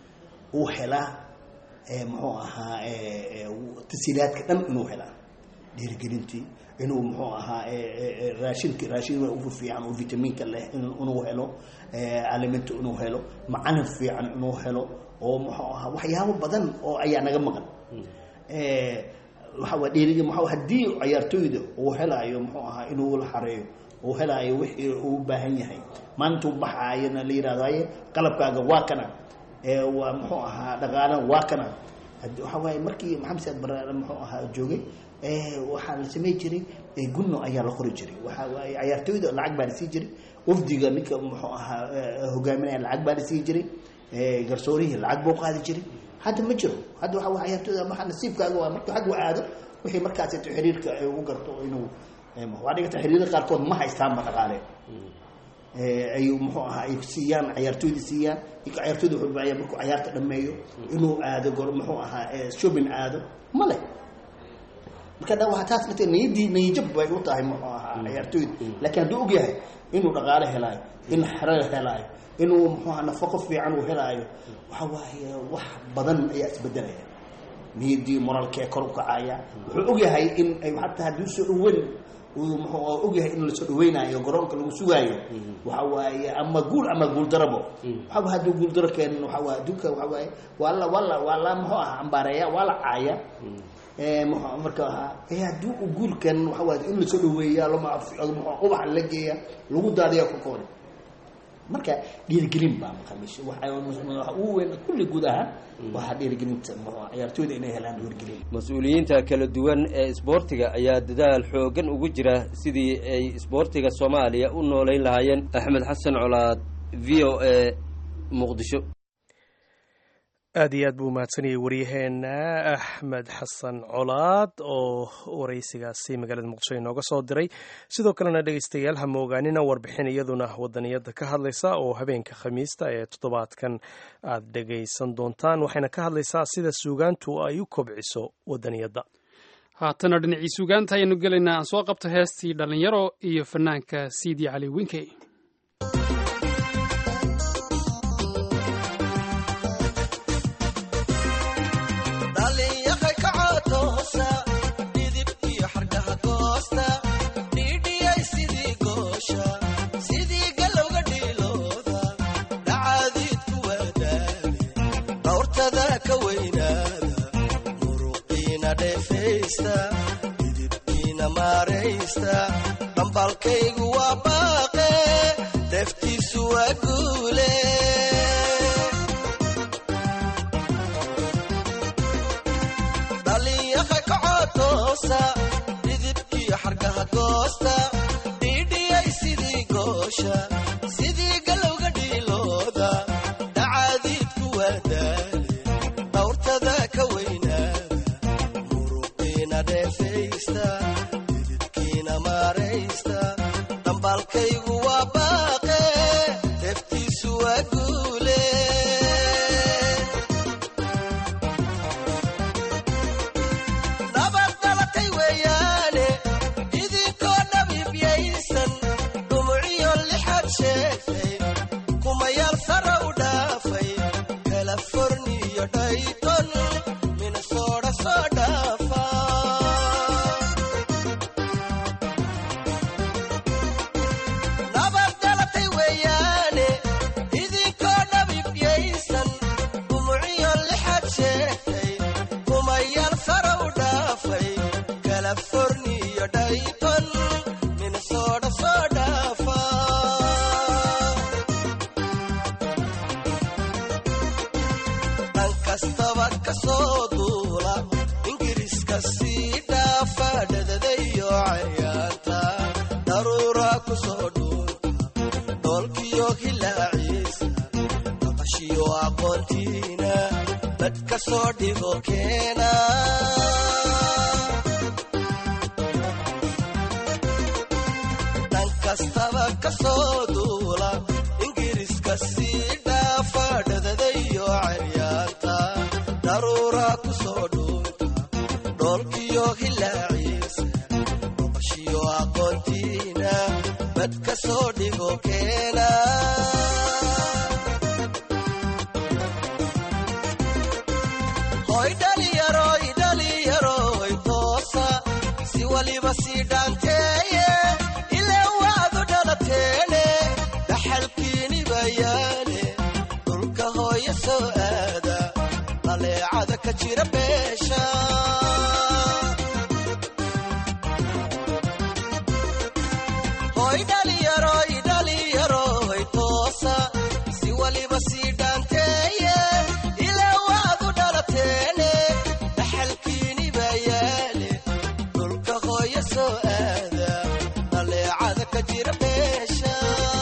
uu helaa muxuu ahaa tasiilaadka dhan inuu helaa dhiirigelintii inuu muxuu ahaa raashinka raashin ugu fiican oo vitamiinka leh inuu helo alimento inuu helo macalin fiican inuu helo oo muxuu ahaa waxyaabo badan oo ayaa naga maqan waxaa dhiirigi muxuu haddii ciyaartooyda uu helaayo muxuu ahaa inuu la xareeyo uu helaayo wixii uu u baahan yahay maalintuu baxaayana la yidhahdo haye qalabkaaga waa kana waa muxuu ahaa dhaqaalan waa kana waxaa waaye markii maxamed saad bare muxuu ahaa joogay waxaa la samey jiray gunno ayaa la qori jiray waxaa waaye ciyaartooyda lacag baa la sii jiray wafdiga ninka muxuu ahaa hogaaminaya lacag baa la sii jiray garsoorihii lacag buu qaadi jiray hadda ma jiro hadda waxa waa ciyaartooyda maxaa nasiibkaaga waa markuu xaggu aado wixii markaasito xiriirka u garto inuu waa dhigata xiriirada qaarkood ma haystaanba dhaqaale ay muxuu ahaa ay siiyaan ciyaartooyda siiyaan ciyaartooyda wuxuu baaya markuu ciyaarta dhameeyo inuu aado gor muxuu ahaa shopping aado ma leh marka da waa taas late niyadii niyajab bay u tahay muxuu ahaa ciyaartooyda laakiin hadduu og yahay inuu dhaqaale helaayo in xero helaayo inuu muxuu ahaa nafaqo fiican uu helaayo waxa waaye wax badan ayaa isbedelaya niyadii moraalkee kor u kacaya wuxuu og yahay in ay hataa haddii usoo dhaweyn uu muxuu og yahay in lasoo dhaweynayo garoonka lagu sugaayo waxa waaye ama guul ama guul darabo waxaba hadduu guul daro keenin waxa waaye adduunka waxa waaye waa la waa la waa la muxuu ahaa ambaareeya waa la caaya marka haddii uu guulkan waxa waaye in lasoo dhaweeya ubaxa la geeya lagu daadiya korkooda marka dhiirigelin baa maqamish waxa ugu weyn kulli guud ahaan waxaa dhiirigelinta ciyaartooyda inay helaan dhiirigelin mas-uuliyiinta kala duwan ee isboortiga ayaa dadaal xoogan ugu jira sidii ay isboortiga soomaaliya u nooleyn lahaayeen axmed xasan colaad v o a muqdisho aad iyo aad buu mahadsanayay waryaheena axmed xasan colaad oo waraysigaasi magaalada muqdisho inooga soo diray sidoo kalena dhegeystayaal ha moogaanina warbixin iyaduna wadaniyada ka hadlaysa oo habeenka khamiista ee toddobaadkan aad dhegaysan doontaan waxayna ka hadlaysaa sida suugaantu ay u kobciso wadaniyadda haatana dhinacii suugaanta ayaanu gelaynaa aan soo qabto heestii dhallinyaro iyo fanaanka siidi cali winkey dhambalkaygu waa baaqe deftiisu waa guule dhalinyaha kacotoosa dhidibkiyo xargaha goosta dhiidhiyay sidii goosha sidii galowga dhiilooda dhacaadiidku waa daale dhawrtada ka weynaada muruqiina dheefaysta dhambalkaygu waa baaqe deftiisu waa guule nabad dhalatay weeyaane idinkoo dhabiibyaysan dhumuciyo lixad sheegtay kumayaal sara u dhaafay kalaforniyo dhayton minnesooda soo dhaafa dhan kastaba ka soo duula ingiriiska sii dhaafa dhadadayo caryaanta daruura ku soo dhuunta dhoolkiyo hilaaciisa boqoshiyo aqoontiina bad ka soo dhigo keena hoy dhalinyaro dhalinyaro toosa si waliba sii dhaanteeye ilaa waadu dhalateene dhaxalkiini bayaane dhulka hooyo soo aada dhaleecada ka jira beesha hoy dhaliyaroy dhaliyaroy toosa si waliba sii dhaanteeye ilaa waadu dhalateene dhaxalkiini bayaane dhulka hooyo soo aada dhaleecada ka jira beesha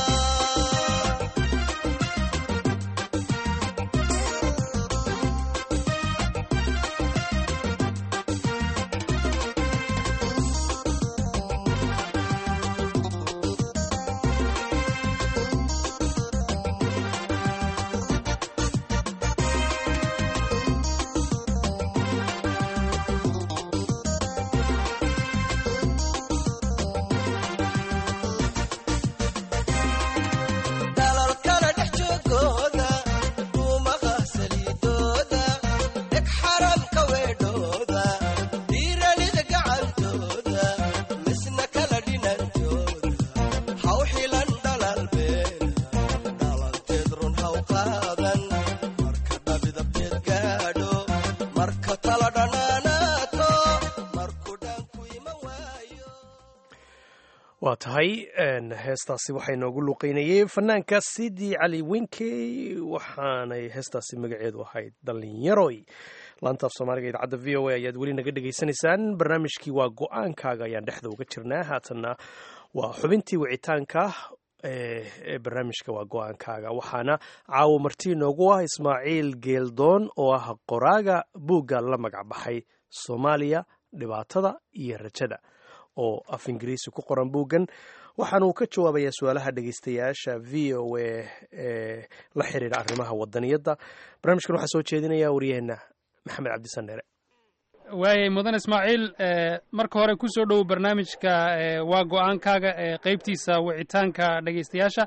dalalkana dhex joogooda duumaha saliidooda dheg xaramka weedhooda dhiiranida gacantooda misna kala dhinantooda haw xilan dhalal beena dhalanteed run haw qaadan marka dhabidabteed gaadho marka tala dhanaanaato markuu dhaanku ima waayo waa tahay heestaasi waxaa inoogu luqeynayay fanaanka sidii cali wenkey waxaanay heestaasi magaceedu ahayd dhalinyaroy laantaaf soomaaliga idaacadda v o a ayaad weli naga dhegaysanaysaan barnaamijkii waa go-aankaaga ayaan dhexda uga jirnaa haatanna waa xubintii wicitaanka ee barnaamijka waa go-aankaaga waxaana caawo marti inoogu ah ismaaciil geeldoon oo ah qoraaga buugga la magac baxay soomaaliya dhibaatada iyo rajada oo af ingiriisi ku qoran buuggan waxaana uu ka jawaabayaa su-aalaha dhegeystayaasha v o a ee la xiriira arrimaha wadaniyadda barnaamijkan waxaa soo jeedinaya waryaheena maxamed cabdisaneere waayay mudan ismaaciil marka hore kusoo dhowow barnaamijka waa go-aankaaga ee qeybtiisa wicitaanka dhegeystayaasha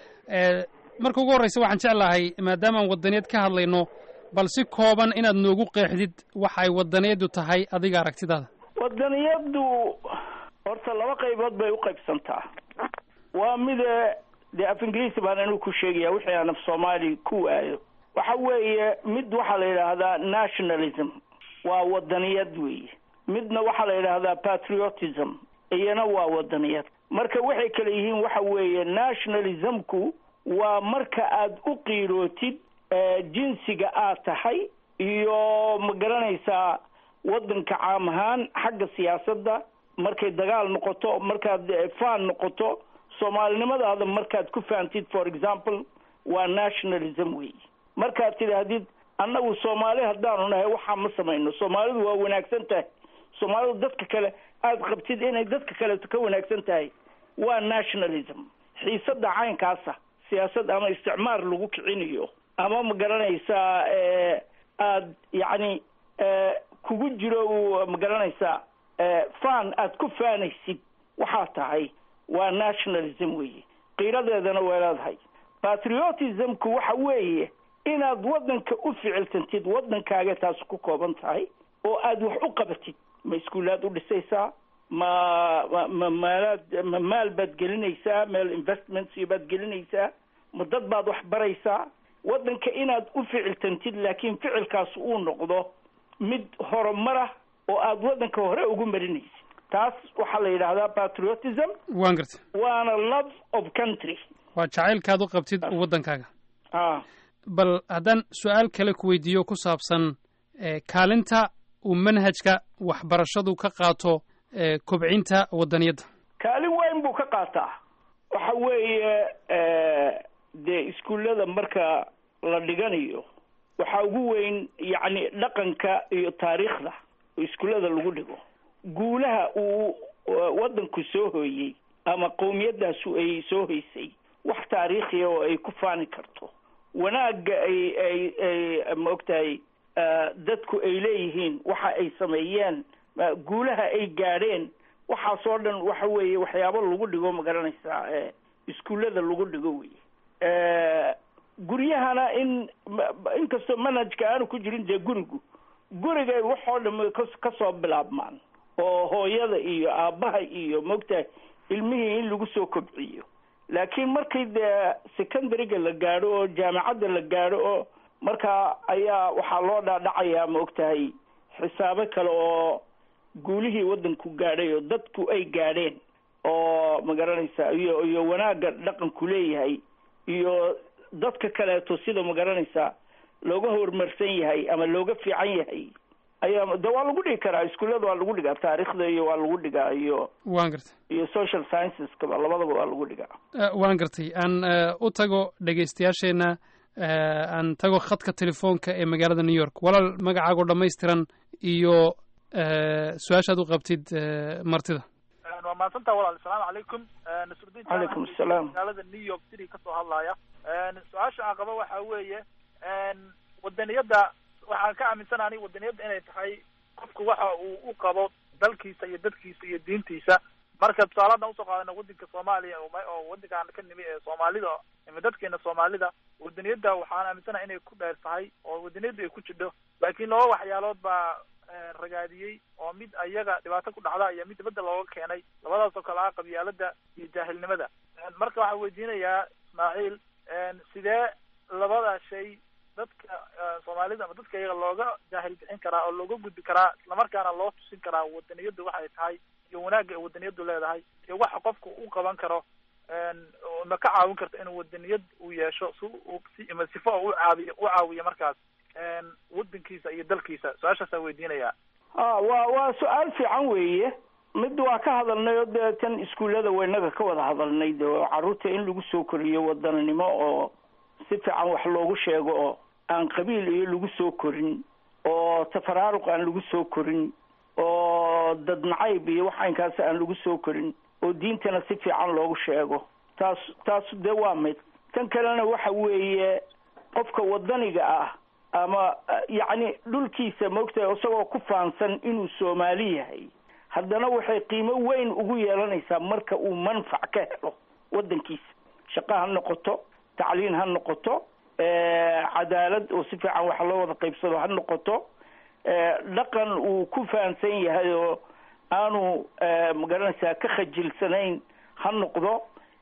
marka ugu horreysa waxaan jeclahay maadaamaan wadaniyad ka hadlayno bal si kooban inaad noogu qeexdid waxa ay wadaniyaddu tahay adiga aragtidaada wadaniyaddu horta laba qaybood bay u qaybsantaa waa mida dee af ingiriisi baan anigu ku sheegaya wixii aan af soomaali ku waayo waxa weeye mid waxaa la yidhaahdaa nationalism waa wadaniyad weeye midna waxaa la yidhaahdaa patriotism iyana waa wadaniyad marka waxay kale yihiin waxa weeye nationalismku waa marka aad u qiirootid jinsiga aad tahay iyo ma garanaysaa wadanka caam ahaan xagga siyaasadda markay dagaal noqoto markaad faan noqoto soomaalinimadaada markaad ku fahamtid for example waa nationalism wey markaad tidhaahdid annagu soomaali haddaanu nahay waxaa ma samayno soomaalidu waa wanaagsan tahay soomaalidu dadka kale aada qabtid inay dadka kaleeto ka wanaagsan tahay waa nationalism xiisada caynkaasa siyaasad ama isticmaar lagu kicinayo ama ma garanaysaa aad yacni kugu jiro ma garanaysaa fan aad ku faanaysid waxaa tahay waa nationalism weeye qiiradeedana way leedahay patriotismku waxa weeye inaad wadanka u ficiltantid wadankaaga taas ku kooban tahay oo aad wax u qabatid ma iskuulaad u dhisaysaa ma ma ma maalaad ma maal baad gelinaysaa meel investments iyo baad gelinaysaa ma dad baad wax baraysaa wadanka inaad u ficiltantid laakiin ficilkaas uu noqdo mid horumarah oo aad wadanka hore ugu marinaysid taas waxaa la yidhaahdaa patriotism waan garta waana love of country waa jacaylkaad u qabtid waddankaaga a bal haddaan su-aal kale ku weydiiyo ku saabsan kaalinta uu manhajka waxbarashadu ka qaato kobcinta wadaniyadda kaalin weyn buu ka qaataa waxa weeye dee iskuullada marka la dhiganayo waxaa ugu weyn yacni dhaqanka iyo taariikhda oo iskuullada lagu dhigo guulaha uu waddanku soo hooyey ama qowmiyadaasu ay soo hoysay wax taariikhiya oo ay ku faani karto wanaagga ay ay ay ma ogtahay dadku ay leeyihiin waxa ay sameeyeen guulaha ay gaadheen waxaasoo dhan waxa weeye waxyaabo lagu dhigo ma garanaysaa iskuullada lagu dhigo wey guryahana in inkastoo manhajka aanu ku jirin dee gurigu gurigay waxoo dham kas kasoo bilaabmaan oo hooyada iyo aabbaha iyo mogtahay ilmihii in lagu soo kobciyo laakiin markii dee secondaryga la gaadho oo jaamacadda la gaadho oo markaa ayaa waxaa loo dhaadhacayaa ma ogtahay xisaabo kale oo guulihii waddanku gaadhay oo dadku ay gaadheen oo ma garanaysaa iyo iyo wanaagga dhaqanku leeyahay iyo dadka kaleeto sida ma garanaysaa looga horumarsan yahay ama looga fiican yahay ayaa de waa lagu dhigi karaa iskuullada waa lagu dhigaa taariikhda iyo waa lagu dhigaa iyo waan gartay iyo social scienceska labadaba waa lagu dhigaa waan gartay aan u tago dhegaystayaasheenna aan tago khadka telefoonka ee magaalada new york walaal magacaagoo dhammaystiran iyo su-aashaad u qabtid martida waa mahadsantaa walaal asalaamu calaykum nasrudiin calaykum asalaam magaalada new york city kasoo hadlaya su-aasha aan qabo waxa weeye wadaniyadda waxaan ka aaminsana ani wadaniyadda inay tahay qofku waxa uu u qabo dalkiisa iyo dadkiisa iyo diintiisa marka tusaaladan usoo qaadana wadanka soomaaliya oo wadankaan ka nimi ee soomaalida ama dadkeena soomaalida wadaniyadda waxaan aaminsanaha inay ku dheer tahay oo wadaniyadda ay ku jidho laakiin laba waxyaalood baa ragaadiyey oo mid ayaga dhibaato ku dhacda iyo mid dibadda looga keenay labadaas oo kale ah qabyaalada iyo jaahilnimada marka waxaan weydiinayaa ismaaciil sidee labada shay dadka soomaalida ama dadka iyaga looga jaahil bixin karaa oo looga gudbi karaa islamarkaana loo tusin karaa wadaniyaddu waxay tahay iyo wanaagga ay wadaniyaddu leedahay iyo waxa qofku u qaban karo ma ka caawin karto inuu wadaniyad uu yeesho si uu si ima sifo oo u caabiyo u caawiyo markaas wadankiisa iyo dalkiisa su-aashaasaa weydiinayaa a waa waa su-aal fiican weeye mid waa ka hadalnay oo dee tan iskuullada weynaga ka wada hadalnay de carruurta in lagu soo koriyo wadaninimo oo si fiican wax loogu sheego oo aan qabiil iyo lagu soo korin oo tafaraaruq aan lagu soo korin oo dad nacayb iyo wax aynkaas aan lagu soo korin oo diintana si fiican loogu sheego taas taas dee waa mid tan kalena waxa weeye qofka wadaniga ah ama yacni dhulkiisa maogtahay isagoo ku faansan inuu soomaali yahay haddana waxay qiimo weyn ugu yeelanaysaa marka uu manfac ka helo waddankiisa shaqo ha noqoto tacliin ha noqoto cadaalad oo si fiican wax loo wada qaybsado ha noqoto dhaqan uu ku fahansan yahay oo aanu magaranaysaa ka khajilsanayn ha noqdo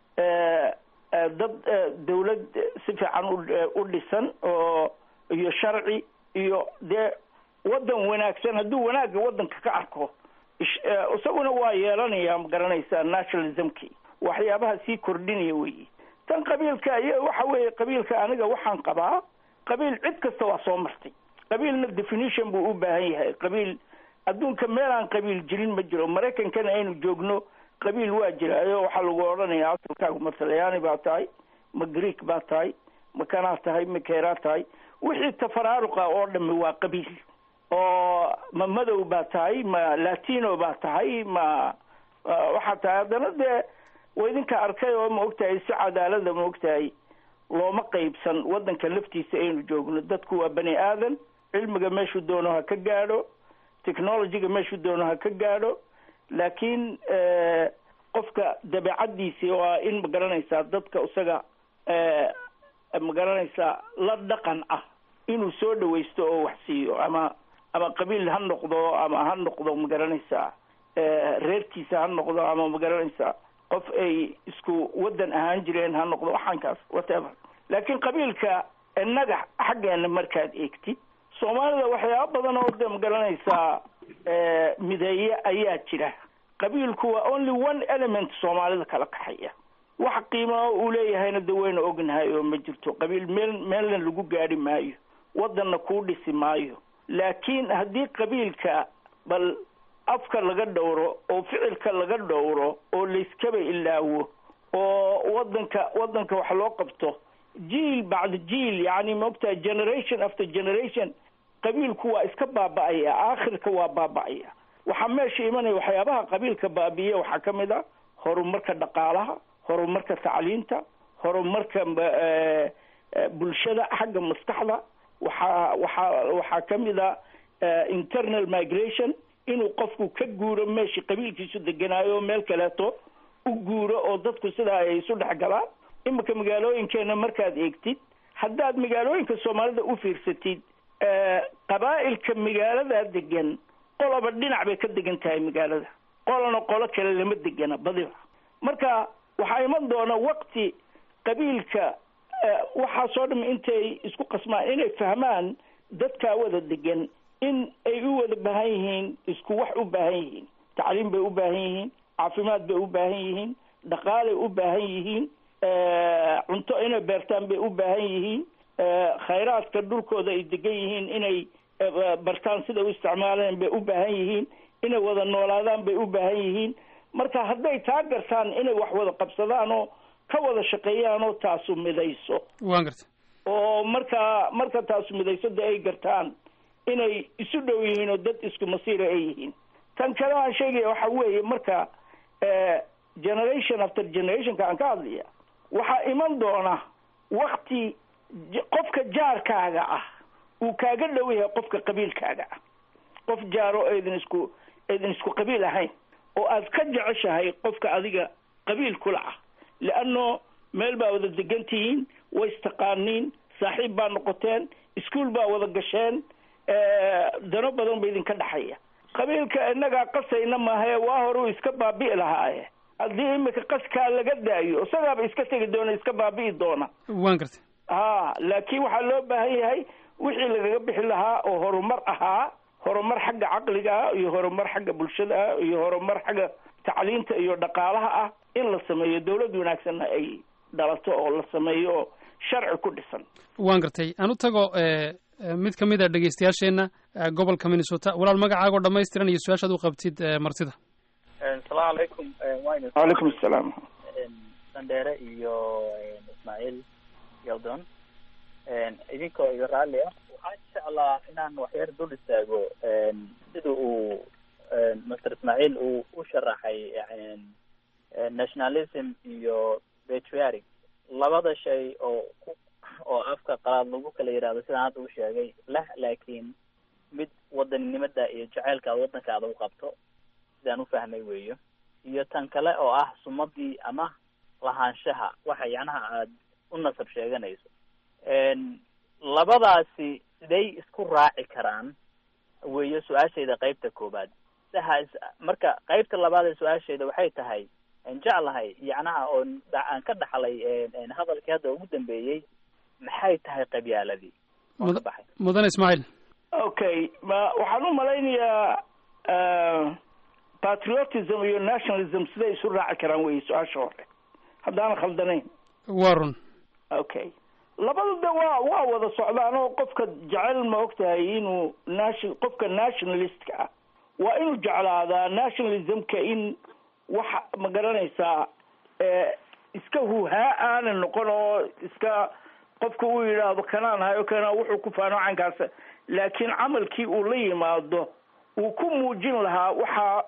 dad dawlad si fiican u dhisan oo iyo sharci iyo dee waddan wanaagsan hadduu wanaagga waddanka ka arko isaguna waa yeelanaya magaranaysaa nationalismki waxyaabaha sii kordhinaya weyi tan qabiilka iyo waxa weeye qabiilka aniga waxaan qabaa qabiil cid kasta waa soo martay qabiilna definition buu u baahan yahay qabiil adduunka meel aan qabiil jirin ma jiro maraykankana aynu joogno qabiil waa jira ayo waxaa lagu odhanayaa asalkaagu ma talyaani baa tahay ma greek baa tahay ma kanaa tahay ma keeraa tahay wixii tafaraaruqa oo dhami waa qabiil oo ma madow baa tahay ma latino baa tahay ma waxaa tahay haddana dee waa idinka arkay oo ma ogtahay si cadaalada ma ogtahay looma qaybsan waddanka laftiisa aynu joogno dadku waa bani aadan cilmiga meeshuu doono ha ka gaadho technologyga meeshuu doono ha ka gaadho laakiin qofka dabeecaddiisi waa in magaranaysaa dadka isaga magaranaysaa la dhaqan ah inuu soo dhawaysto oo wax siiyo ama ama qabiil ha noqdo ama ha noqdo magaranaysaa reerkiisa ha noqdo ama magaranaysaa qof ay isku waddan ahaan jireen ha noqdo waxaankaas whatever laakiin qabiilka innaga xaggeena markaad eegtid soomaalida waxyaaba badan oo de magaranaysaa mideeye ayaa jira qabiilku waa only one element soomaalida kala kaxaya wax qiimaa uu leeyahayna de wayna ognahay oo ma jirto qabiil meel meelna lagu gaadhi maayo waddanna kuu dhisi maayo laakiin haddii qabiilka bal afka laga dhowro oo ficilka laga dhowro oo layskaba ilaawo oo waddanka waddanka wax loo qabto jiil bacda jiil yacni maogtahay generation after generation qabiilku waa iska baaba'aya aakhirka waa baaba'aya waxaa meesha imanaya waxyaabaha qabiilka baabi'iya waxaa ka mid a horumarka dhaqaalaha horumarka tacliinta horumarka bulshada xagga maskaxda waxaa waxaa waxaa ka mid a internal migration inuu qofku ka guuro meeshii qabiilkiisu deganaayo meel kaleeto u guuro oo dadku sidaa ay isu dhex galaan iminka magaalooyinkeena markaad eegtid haddaad magaalooyinka soomaalida u fiirsatid qabaa'ilka magaalada degan qoloba dhinac bay ka degan tahay magaalada qolana qolo kale lama degana badiba marka waxaa iman doona waqti qabiilka waxaasoo dham intay isku qasmaan inay fahmaan dadkaa wada degan in ay u wada baahan yihiin isku wax u baahan yihiin tacliim bay u baahan yihiin caafimaad bay u baahan yihiin dhaqaalay u baahan yihiin cunto inay beertaan bay u baahan yihiin khayraadka dhulkooda ay degan yihiin inay bartaan sida u isticmaaleen bay u baahan yihiin inay wada noolaadaan bay u baahan yihiin marka hadday taa gartaan inay wax wada qabsadaan oo ka wada shaqeeyaan oo taasu midayso waan garta oo markaa marka taasu midayso dee ay gartaan inay isu dhow yihiin oo dad isku masiira ay yihiin tan kale aan sheegaya waxa weeye marka generation after generationka aan ka hadlaya waxaa iman doona wakti qofka jaarkaaga ah uu kaaga dhow yahay qofka qabiilkaaga ah qof jaaro eedin isku eedin isku qabiil ahayn oo aad ka jeceshahay qofka adiga qabiil kula ah leanno meel baa wada degan tihiin way istaqaaniin saaxiib baa noqoteen iskuol baa wada gasheen dano badan ba idinka dhexaya qabiilka innagaa qasayna maahae waa hore uu iska baabi'i lahaaye haddii imika qaskaa laga daayo isagaaba iska tegi doona iska baabi'i doona waan gartay ha laakiin waxaa loo baahan yahay wixii lagaga bixi lahaa oo horumar ahaa horumar xagga caqliga ah iyo horumar xagga bulshada ah iyo horumar xagga tacliinta iyo dhaqaalaha ah in la sameeyo dawlad wanaagsanna ay dhalato oo la sameeyo oo sharci ku dhisan waan gartay aan u tago mid ka mid a dhegeystayaasheenna gobolka minnesota walaal magacaagoo dhamaystiran iyo su-aashaad u qabtid martida asalaamu calaykum waynu calaykum asalaam sandheere iyo ismaaciil yaldon idinkoo iga raalli ah waxaan jeclaa inaan waxyar dul istaago sida uu master ismaaciil uu u sharaxay nationalism iyo patriotic labada shay oo ku oo afka qalaad lagu kala yidhahdo sidaan hadda u sheegay leh laakiin mid wadaninimada iyo jaceylka aad waddankaada u qabto sidaan u fahmay weeyo iyo tan kale oo ah sumadii ama lahaanshaha waxa yacnaha aada u nasab sheeganayso labadaasi siday isku raaci karaan weeyo su-aashayda qeybta koobaad saha marka qeybta labaad ee su-aashayda waxay tahay jeclahay yacnaha oo aan ka dhaxlay hadalkii hadda ugu dambeeyey maxay tahay qabyaaladii waan ka baxay mudane ismaaciil okay ma waxaan u malaynayaa patriotism iyo nationalism siday isu raaci karaan wey su-aasha hore haddaanan khaldanayn waa run okay labadu de waa waa wada socdaan oo qofka jecel ma ogtahay inuu nation qofka nationalistka ah waa inuu jeclaadaa nationalismka in waxa ma garanaysaa iska huhaa aanan noqon oo iska qofka uu yidhaahdo kanaan hayo kana wuxuu ku faano cankaas laakiin camalkii uu la yimaado uu ku muujin lahaa waxa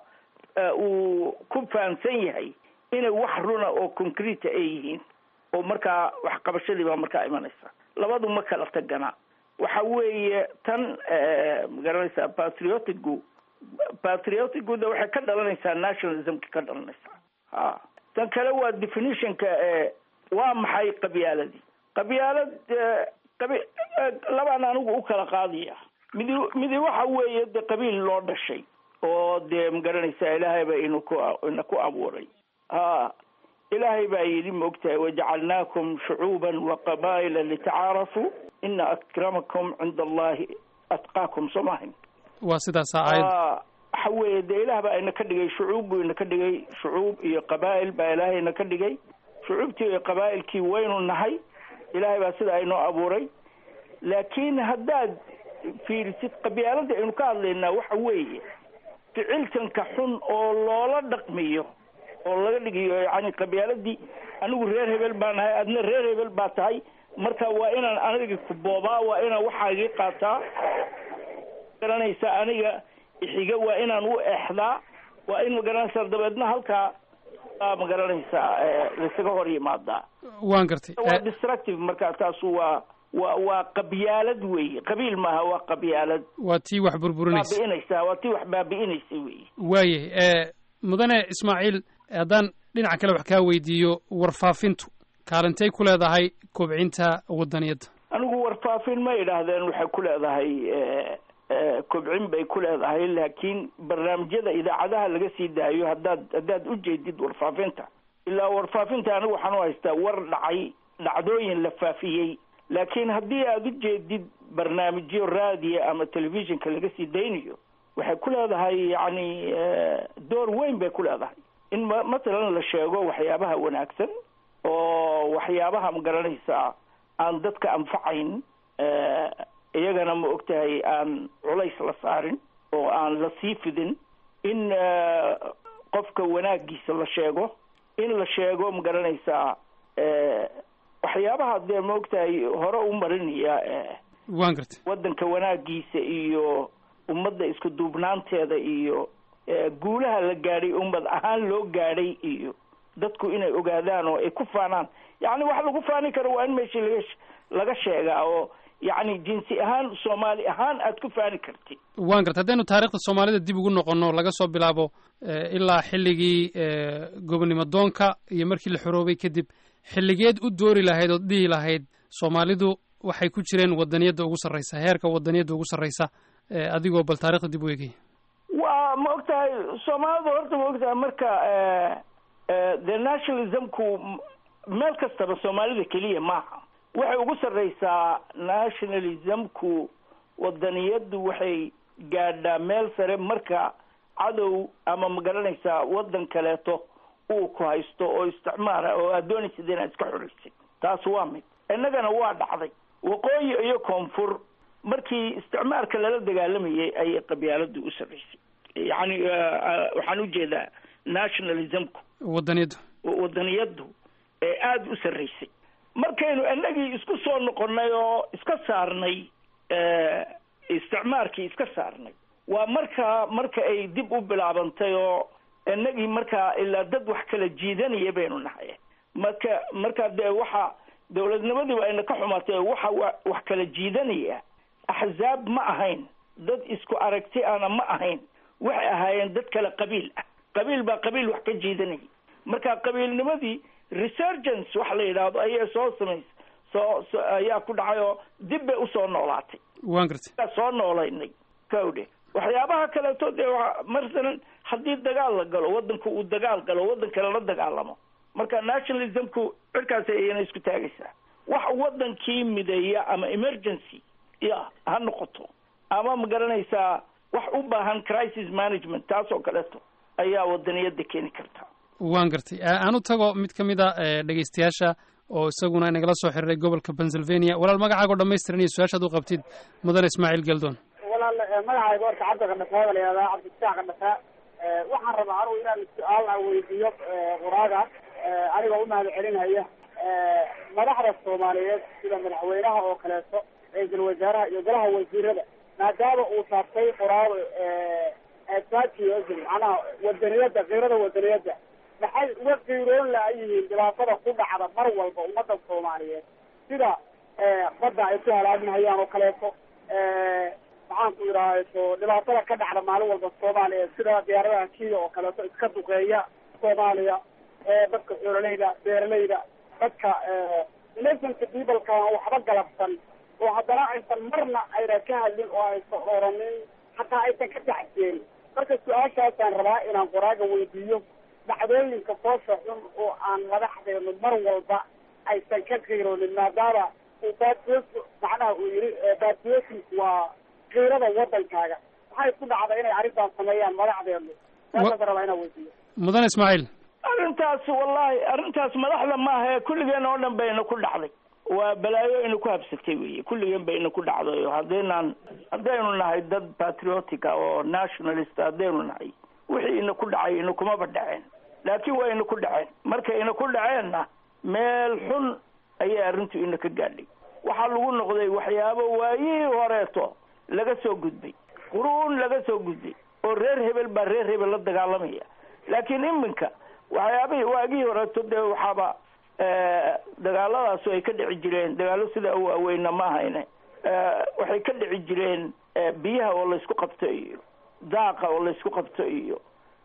uu ku fahamsan yahay inay wax runa oo concrete ay yihiin oo markaa waxqabashadii baa markaa imanaysa labadu ma kala tagana waxa weeye tan ma garanaysaa patriotigu patriotigu de waxay ka dhalanaysaa nationalismka ka dhalanaysaa ha tan kale waa definitionka waa maxay qabyaaladii qabyaalad qabi labaan anigu u kala qaadaya midi midi waxa weeye de qabiil loo dhashay oo dee ma garanaysaa ilaahay ba inu ku ina ku abuuray ha ilaahay baa yidhi maogtahay wajacalnaakum shucuuban waqabaa'ila litacaarafuu ina akramakum cinda allahi atqaakum soo maahayn waa sidaasa aayad waxa weeye dee ilaah baa ina ka dhigay shucuub buu ina ka dhigay shucuub iyo qabaa'il baa ilaahay ina ka dhigay shucuubtii iyo qabaa'ilkii waynu nahay ilaahay baa sidaa inoo abuuray laakiin haddaad fiirisid qabyaalada aynu ka hadlaynaa waxa weeye ficiltanka xun oo loola dhaqmiyo oo laga dhigayo yani qabyaaladii anigu reer hebel baa nahay adna reer hebel baa tahay marka waa inaan aniga ku boobaa waa inaan waxaagii qaataa garanaysaa aniga ixiga waa inaan u exdaa waa in magaranaysaa dabeedna halkaa aa magaranaysaa laisaga hor yimaadaa waan gartay waa destructive marka taasu waa waa waa qabyaalad weeye qabiil maaha waa qabyaalad waa tii wax burburinaysa baabi'inaysaa waa tii wax baabi'inaysa weeye waayah mudane ismaaciil haddaan dhinaca kale wax kaa weydiiyo warfaafintu kaalintay ku leedahay kobcinta wadaniyadda anigu warfaafin ma idhaahdeen waxay ku leedahay kobcin bay ku leedahay laakiin barnaamijyada idaacadaha laga sii daayo haddaad haddaad u jeedid warfaafinta ilaa warfaafinta anigu waxaan u haystaa war dhacay dhacdooyin la faafiyey laakiin haddii aad u jeedid barnaamijyo raadiya ama telefishinka laga sii daynayo waxay ku leedahay yacni door weyn bay ku leedahay in ma matalan la sheego waxyaabaha wanaagsan oo waxyaabaha ma garanaysaa aan dadka anfacayn iyagana ma ogtahay aan culays la saarin oo aan la sii fidin in qofka wanaagiisa la sheego in la sheego ma garanaysaa waxyaabaha dee ma ogtahay hore u marinaya waan gartay waddanka wanaagiisa iyo ummadda isku duubnaanteeda iyo guulaha la gaadhay ummad ahaan loo gaadhay iyo dadku inay ogaadaan oo ay ku faanaan yacni wax lagu faani karo waa in meeshii laga laga sheegaa oo yacni jinsi ahaan soomaali ahaan aad ku faani kartid waan gartay haddaynu taariikhda soomaalida dib ugu noqonno laga soo bilaabo ilaa xilligii gobonimo doonka iyo markii la xoroobay kadib xilligeed u doori lahayd ood dhihi lahayd soomaalidu waxay ku jireen wadaniyadda ugu sarraysa heerka wadaniyadda ugu sarraysa adigoo bal taarikhda dib u eegay waa ma og tahay soomaalidu horta ma og tahay marka the nationalismku meel kastaba soomaalida keliya maaha waxay ugu sarraysaa nationalismku wadaniyaddu waxay gaadhaa meel sare marka cadow ama ma garanaysaa waddan kaleeto uu ku haysto oo isticmaara oo aad doonaysid inaad iska xoraysid taas waa mid innagana waa dhacday waqooyi iyo koonfur markii isticmaarka lala dagaalamayay ayay qabyaaladu u sarraysay yacni waxaan ujeedaa nationalismku wadaniyaddu wadaniyaddu ee aada u sarraysay markaynu innagii isku soo noqonnay oo iska saarnay isticmaarkii iska saarnay waa markaa marka ay dib u bilaabantay oo innagii markaa ilaa dad wax kala jiidanaya baynu nahay marka markaa dee waxa dowladnimadiiba ayna ka xumaatay waxa wax kala jiidanaya axzaab ma ahayn dad isku aragti ana ma ahayn waxay ahaayeen dad kale qabiil ah qabiil baa qabiil wax ka jiidanaya marka qabiilnimadii resurgence waxa la yidhaahdo ayay soo samays soo so ayaa ku dhacay oo dib bay usoo noolaatay waan gartay soo noolaynay kawdhe waxyaabaha kaleeto dee waa masalan haddii dagaal la galo waddanku uu dagaal galo waddan kale la dagaalamo marka nationalismku cirkaasi ayana isku taagaysaa wax waddankii mideeya ama emergency ya ha noqoto ama ma garanaysaa wax u baahan crisis management taas oo kaleeto ayaa wadaniyadda keeni karta waan gartay aan u tago mid ka mid a dhegaystayaasha oo isaguna inagala soo xiriiray gobolka pennsylvania walaal magacaago dhamaystiran iyo su-aashaad u qabtid mudane ismaaciil geldoon walaal magacayga horta cabdi qandhafaa la yihahdaa cabdifataax qandhafaa waxaan rabaa anugu inaan su-aal a weydiiyo qoraaga anigoo u mahad celinhaya madaxda soomaaliyeed sida madaxweynaha oo kaleeto ra-iisul wasaaraha iyo golaha wasiirada maadaama uu saabtay qoraago patriotism macnaha wadaniyadda kiirada wadaniyadda maxay uga qiiroon laayihiin dhibaatada ku dhacda mar walba ummadda soomaaliyeed sida badda ay ku halaaminhayaan oo kaleeto maxaan ku idhahdo dhibaatada ka dhacda maalin walba soomaaliya sida diyaaradaha kenya oo kaleeto iska duqeeya soomaaliya dadka xoololeyda beeralayda dadka innocent peopleka waxba galabsan oo haddana aysan marna ayna ka hadlin oo aysan oranin hataa aysan ka tacseen marka su-aashaasaan rabaa inaan qoraaga weydiiyo dhacdooyinka foosha xun oo aan madaxdeenu mar walba aysan ka qiiroonin maadaama uu batriot macnaha uu yihi patriotism waa qiirada wadankaaga maxay ku dhacda inay arrintaas sameeyaan madaxdeenu saasaan rabaa inaan weydiiyo mudane ismaaciil arrintaas wallahi arrintaas madaxda maaha ee kulligeen oo dhan bayna ku dhacday waa balaayo ina ku habsatay weye kulligeen bayna ku dhacday haddaynaan haddaynu nahay dad patriotic ah oo nationalist haddaynu nahay wixii ina ku dhacay ina kumaba dhaceen laakiin waa ina ku dhaceen markay ina ku dhaceenna meel xun ayay arrintu ina ka gaadhay waxaa lagu noqday waxyaabo waayihii horeeto laga soo gudbay quruun laga soo gudbay oo reer hebel baa reer hebel la dagaalamaya laakiin iminka waxyaabihii waagihii horeeto dee waxaaba dagaaladaasu ay ka dhici jireen dagaalo sidaa u waaweyna ma ahayne waxay ka dhici jireen biyaha oo laysku qabto iyo daaqa oo laysku qabto iyo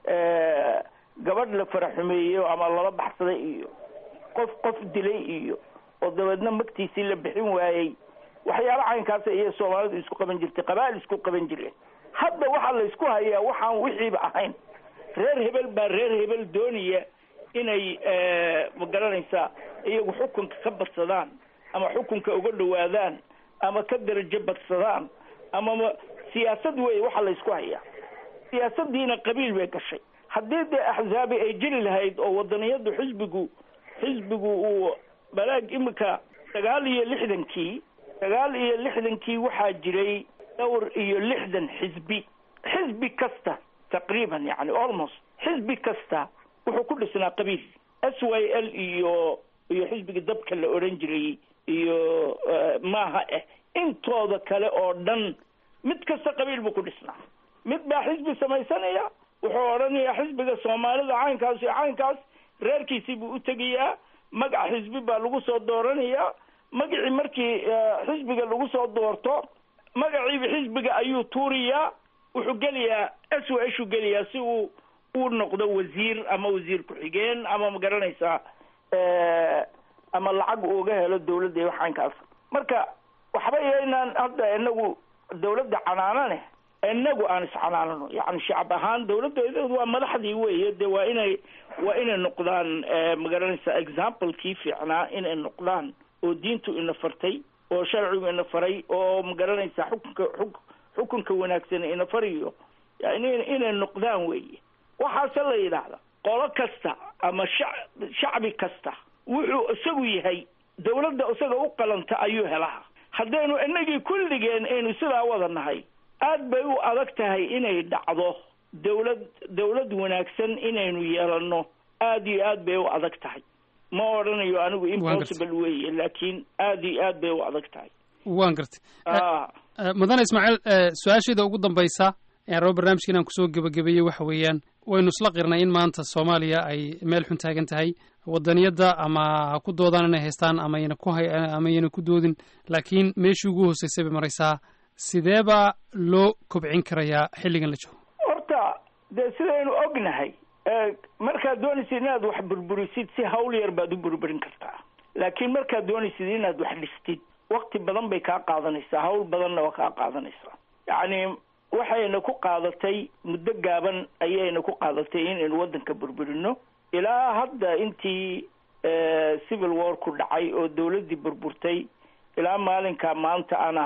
gabadh la faraxumeeyo ama lala baxsaday iyo qof qof dilay iyo oo dabeedna magtiisii la bixin waayey waxyaala caynkaasa iyo soomaalidu isku qaban jirtay qabaa'il isku qaban jireen hadda waxaa la isku hayaa waxaan wixiiba ahayn reer hebel baa reer hebel doonaya inay ma garanaysaa iyagu xukunka ka badsadaan ama xukunka uga dhawaadaan ama ka darajo badsadaan ama ma siyaasad wey waxaa la isku hayaa siyaasadiina qabiil bay gashay haddii dee axzaabi ay jiri lahayd oo wadaniyadu xisbigu xisbigu uu balaag imika sagaal iyo lixdankii sagaal iyo lixdankii waxaa jiray dhowr iyo lixdan xisbi xisbi kasta taqriiban yani almost xisbi kasta wuxuu ku dhisnaa qabiil s y l iyo iyo xisbiga dabka la odhan jiray iyo maaha eh intooda kale oo dhan mid kasta qabiil buu ku dhisnaa mid baa xisbi samaysanaya wuxuu odhanayaa xisbiga soomaalida caynkaas iyo caynkaas reerkiisii buu u tegayaa magac xisbi baa lagu soo dooranayaa magacii markii xisbiga lagu soo doorto magaciiba xisbiga ayuu tuuriyaa wuxuu gelayaa s w shuu gelayaa si uu uu noqdo wasiir ama wasiir ku-xigeen ama ma garanaysaa ama lacag uuga helo dawladda iyo waxaankaas marka waxba yaynaan hadda inagu dawladda canaanane inagu aan iscanaanano yani shacab ahaan dawladda waa madaxdii weeye de waa inay waa inay noqdaan ma garanaysaa examplekii fiicnaa inay noqdaan oo diintu ina fartay oo sharcigu ina faray oo ma garanaysaa xukunka xuk xukunka wanaagsan ina fariyo yani inay noqdaan weeye waxaase la yidhaahda qolo kasta ama sha shacbi kasta wuxuu isagu yahay dawladda isaga u qalanta ayuu helaha haddaynu inagii kulligeen aynu sidaa wada nahay aad bay u adag tahay inay dhacdo dawlad dawlad wanaagsan inaynu yeelano aad iyo aad bay u adag tahay ma odhanayo anigu impossible weeye laakiin aad iyo aad bay u adag tahay waan gartay mudane ismaaciil su-aasheeda ugu dambaysa ee rabo barnaamijka inaan kusoo gebagabeeyey waxa weeyaan waynu isla qirnay in maanta soomaaliya ay meel xun taagan tahay wadaniyadda ama ha ku doodaan inay haystaan amayna ku hay amayna ku doodin laakiin meeshii ugu hooseysay bay maraysaa sidee baa loo kobcin karayaa xilligan la joogo horta dee sidaynu ognahay markaad doonaysid inaad wax burburisid si hawl yar baad u burburin kartaa laakiin markaad doonaysid inaad wax dhistid wakti badan bay kaa qaadanaysaa hawl badanna waa kaa qaadanaysaa yacni waxayna ku qaadatay muddo gaaban ayayna ku qaadatay inaynu waddanka burburino ilaa hadda intii civil war ku dhacay oo dawladdii burburtay ilaa maalinka maanta ana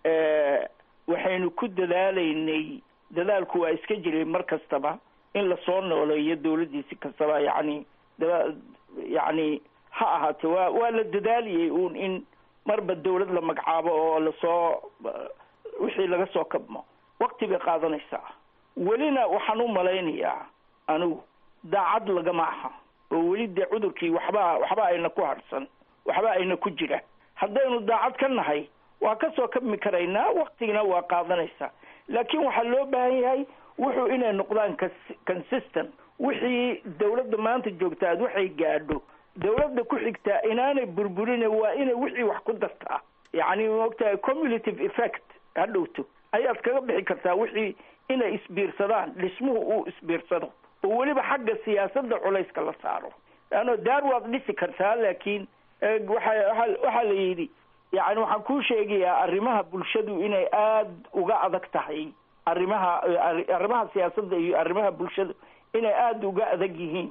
waxaynu ku dadaalaynay dadaalku waa iska jiray mar kastaba in lasoo nooleeyo dawladdiisi kastaba yacni da yacni ha ahaatee waa waa la dadaaliyey uun in marba dawlad la magacaabo oo lasoo wixii laga soo kabmo wakti bay qaadanaysaa welina waxaan u malaynayaa anigu daacad lagama aha oo weli dee cudurkii waxba waxba ayna ku harsan waxba ayna ku jira haddaynu daacad ka nahay waa ka soo kabmi karaynaa waktigina waa qaadanaysaa laakiin waxaa loo baahan yahay wuxuu inay noqdaan consistent wixii dawladda maanta joogtaad waxay gaadho dawladda ku xigtaa inaanay burburine waa inay wixii wax ku dartaa yacni maogtahay cumulative effect ha dhowto ayaad kaga bixi kartaa wixii inay isbiirsadaan dhismuhu uu isbiirsado oo weliba xagga siyaasadda culayska la saaro leanno daar waad dhisi kartaa laakiin waxa waa waxaa la yidhi yani waxaan kuu sheegayaa arrimaha bulshadu inay aada uga adag tahay arrimaha arrimaha siyaasadda iyo arrimaha bulshadu inay aada uga adag yihiin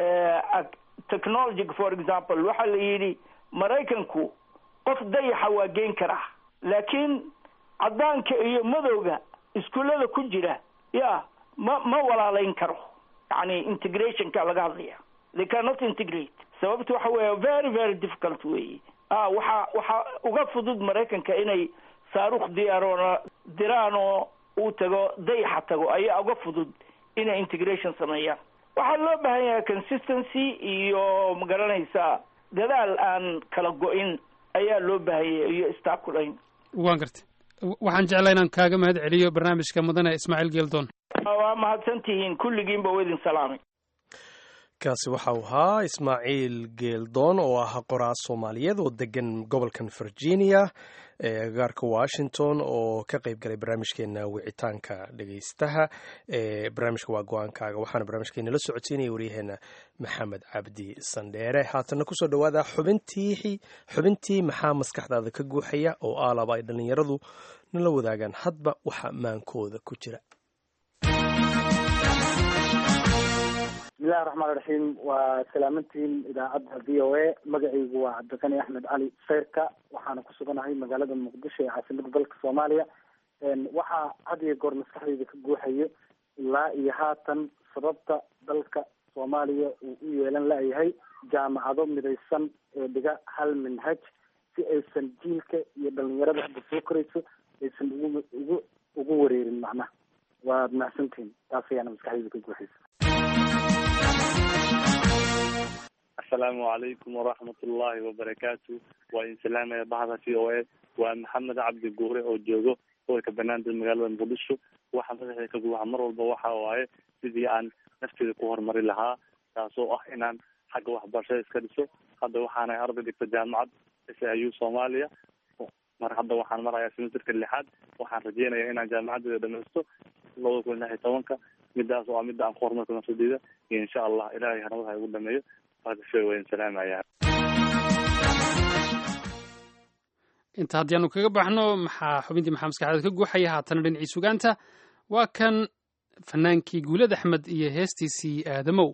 technology for example waxaa la yidhi maraykanku qof dayaxa waa geen karaa laakiin caddaanka iyo madowga iskuullada ku jira ya ma ma walaalayn karo yani integrationka laga hadlaya they cannot integrate sababta waxa weeye very very difficult weeye a waxaa waxaa uga fudud maraykanka inay saaruukh diyaaroona diraan oo uu tago dayaxa tago ayaa uga fudud inay integration sameeyaan waxaa loo baahan yahay consistency iyo magaranaysaa dadaal aan kala go-in ayaa loo baahanya iyo istaakulayn waan gartay waxaan jeclaa inaan kaaga mahad celiyo barnaamijka mudane ismaaciil geeldoon waa mahadsan tihiin kulligiinba u idin salaamay kaasi waxa uu ahaa ismaaciil geeldoon oo ah qoraa soomaaliyeed oo degan gobolkan virginia ee agagaarka washington oo ka qayb galay barnaamijkeena wicitaanka dhegeystaha ee barnaamijka waa go-aankaaga waxaana barnaamijkeena la socodsiinaya waryaheena maxamed cabdi sandheere haatana kusoo dhawaada xubintii xubintii maxaa maskaxdaada ka guuxaya oo aalaba ay dhallinyaradu nala wadaagaan hadba waxa maankooda ku jira bismillahi raxmaan raxiim waa salaamantiin idaacadda v o a magacaygu waa cabdiqani axmed cali seyrka waxaana ku suganahay magaalada muqdisho ee caasimada dalka soomaaliya waxaa had iyo goor maskaxdayda ka guuxayo ilaa iyo haatan sababta dalka soomaaliya uu u yeelan la-yahay jaamacado midaysan ee dhiga hal minhaj si aysan jiilka iyo dhalinyarada hadda soo korayso aysan ugu ugu ugu wareerin macnaha waad mahadsantihin taas ayaana maskaxdayda ka guuxaysa asalaamu calaykum waraxmat ullaahi wabarakaatu waa idin salaamaya bahda v o a waa maxamed cabdi guure oo joogo gobolka banaandir magaalada muqdisho waxa madaxda ka guuxa mar walba waxa waaye sidii aan nafteeda ku horumari lahaa taasoo ah inaan xagga waxbarashada iska dhiso hadda waxaana arday dhigta jaamacad s i u soomaaliya mar hadda waxaan marayaa semesterka lixaad waxaan rajeynaya inaan jaamacadeeda dhamaysto labada kun lix iyo tobanka midaas oo ah midda aan ku horumarka nafsadeyda iyo insha allah ilahay hanabada igu dhameeyo inta haddii aanu kaga baxno maxaa xubintii maxaa maskaxdeed ka guuxaya haatana dhinacii sugaanta waa kan fanaankii guulad axmed iyo heestiisii aadamow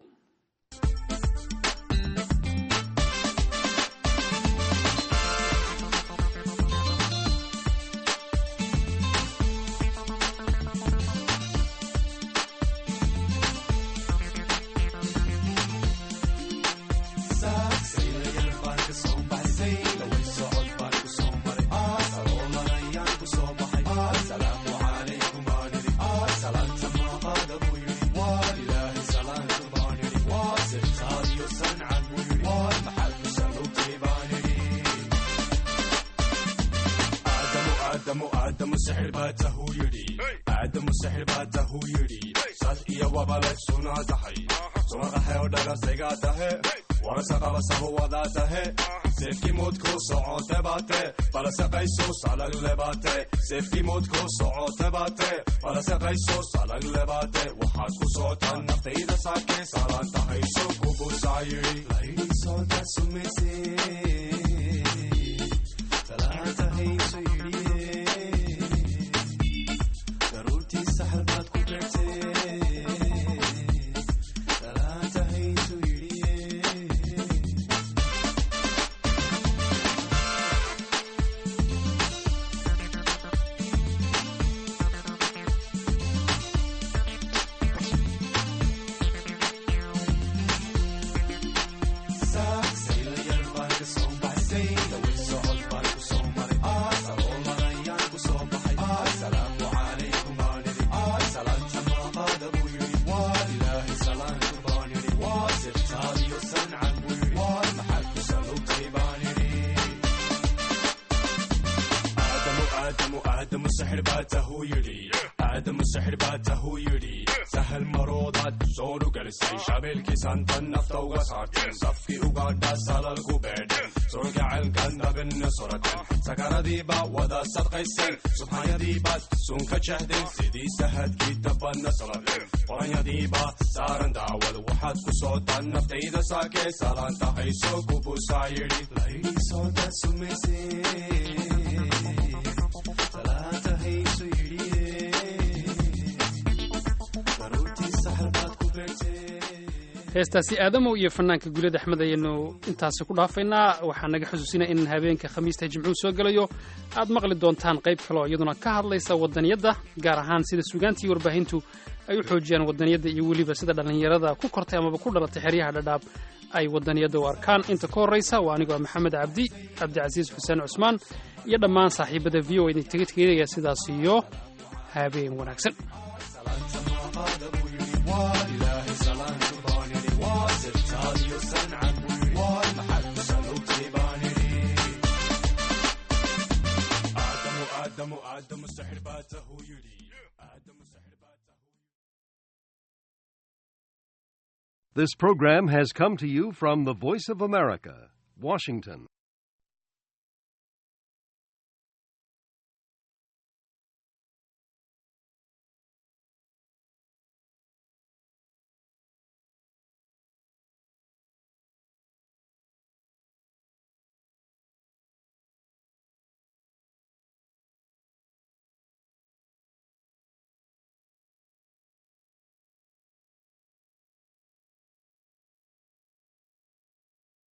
waxaad ku socotaan naftayda saakee saalaan tahay soo kubusaayiri laydhiisoonta sumayse salaantahayso yidhiye daruurtii saxar baad ku beertee salaantahayso yidhiye aadamu sixir baa tahuu yidhi aadamu sixir baa tahuu yidhi sahal maroodaad soo dhugelisay shabeelkiisantan nafta uga saarteen safkii ugaadha salalku beedhen surgacelkan dabinna surateen sakaradiibaa wada sadqayseen subxaanyadiibaad sunka jahdeen sidii sahadkii dabadna saladeen qoranyadiibaa saaran daawad waxaad ku socotaan naftayda saakee salaan tahay soo kubusaa yidhi laydhii sooda sumaysee heestaasi aadamow iyo fanaanka guulad axmed ayaynu intaasi ku dhaafaynaa waxaa naga xusuusinaya in habeenka khamiista jimcuhu soo gelayo aad maqli doontaan qayb kaleoo iyaduna ka hadlaysa wadaniyadda gaar ahaan sida sugaantii warbaahintu ay u xoojiyaan wadaniyadda iyo weliba sida dhallinyarada ku kortay amaba ku dhalatay xeryaha dhadhaab ay wadaniyadda u arkaan inta ka horraysa waa anigoo maxamed cabdi cabdicasiis xuseen cusmaan iyo dhammaan saaxiibada v o idin taga tegeynaya sidaas iyo habeen wanaagsan This program has come to you from the Voice of America, Washington.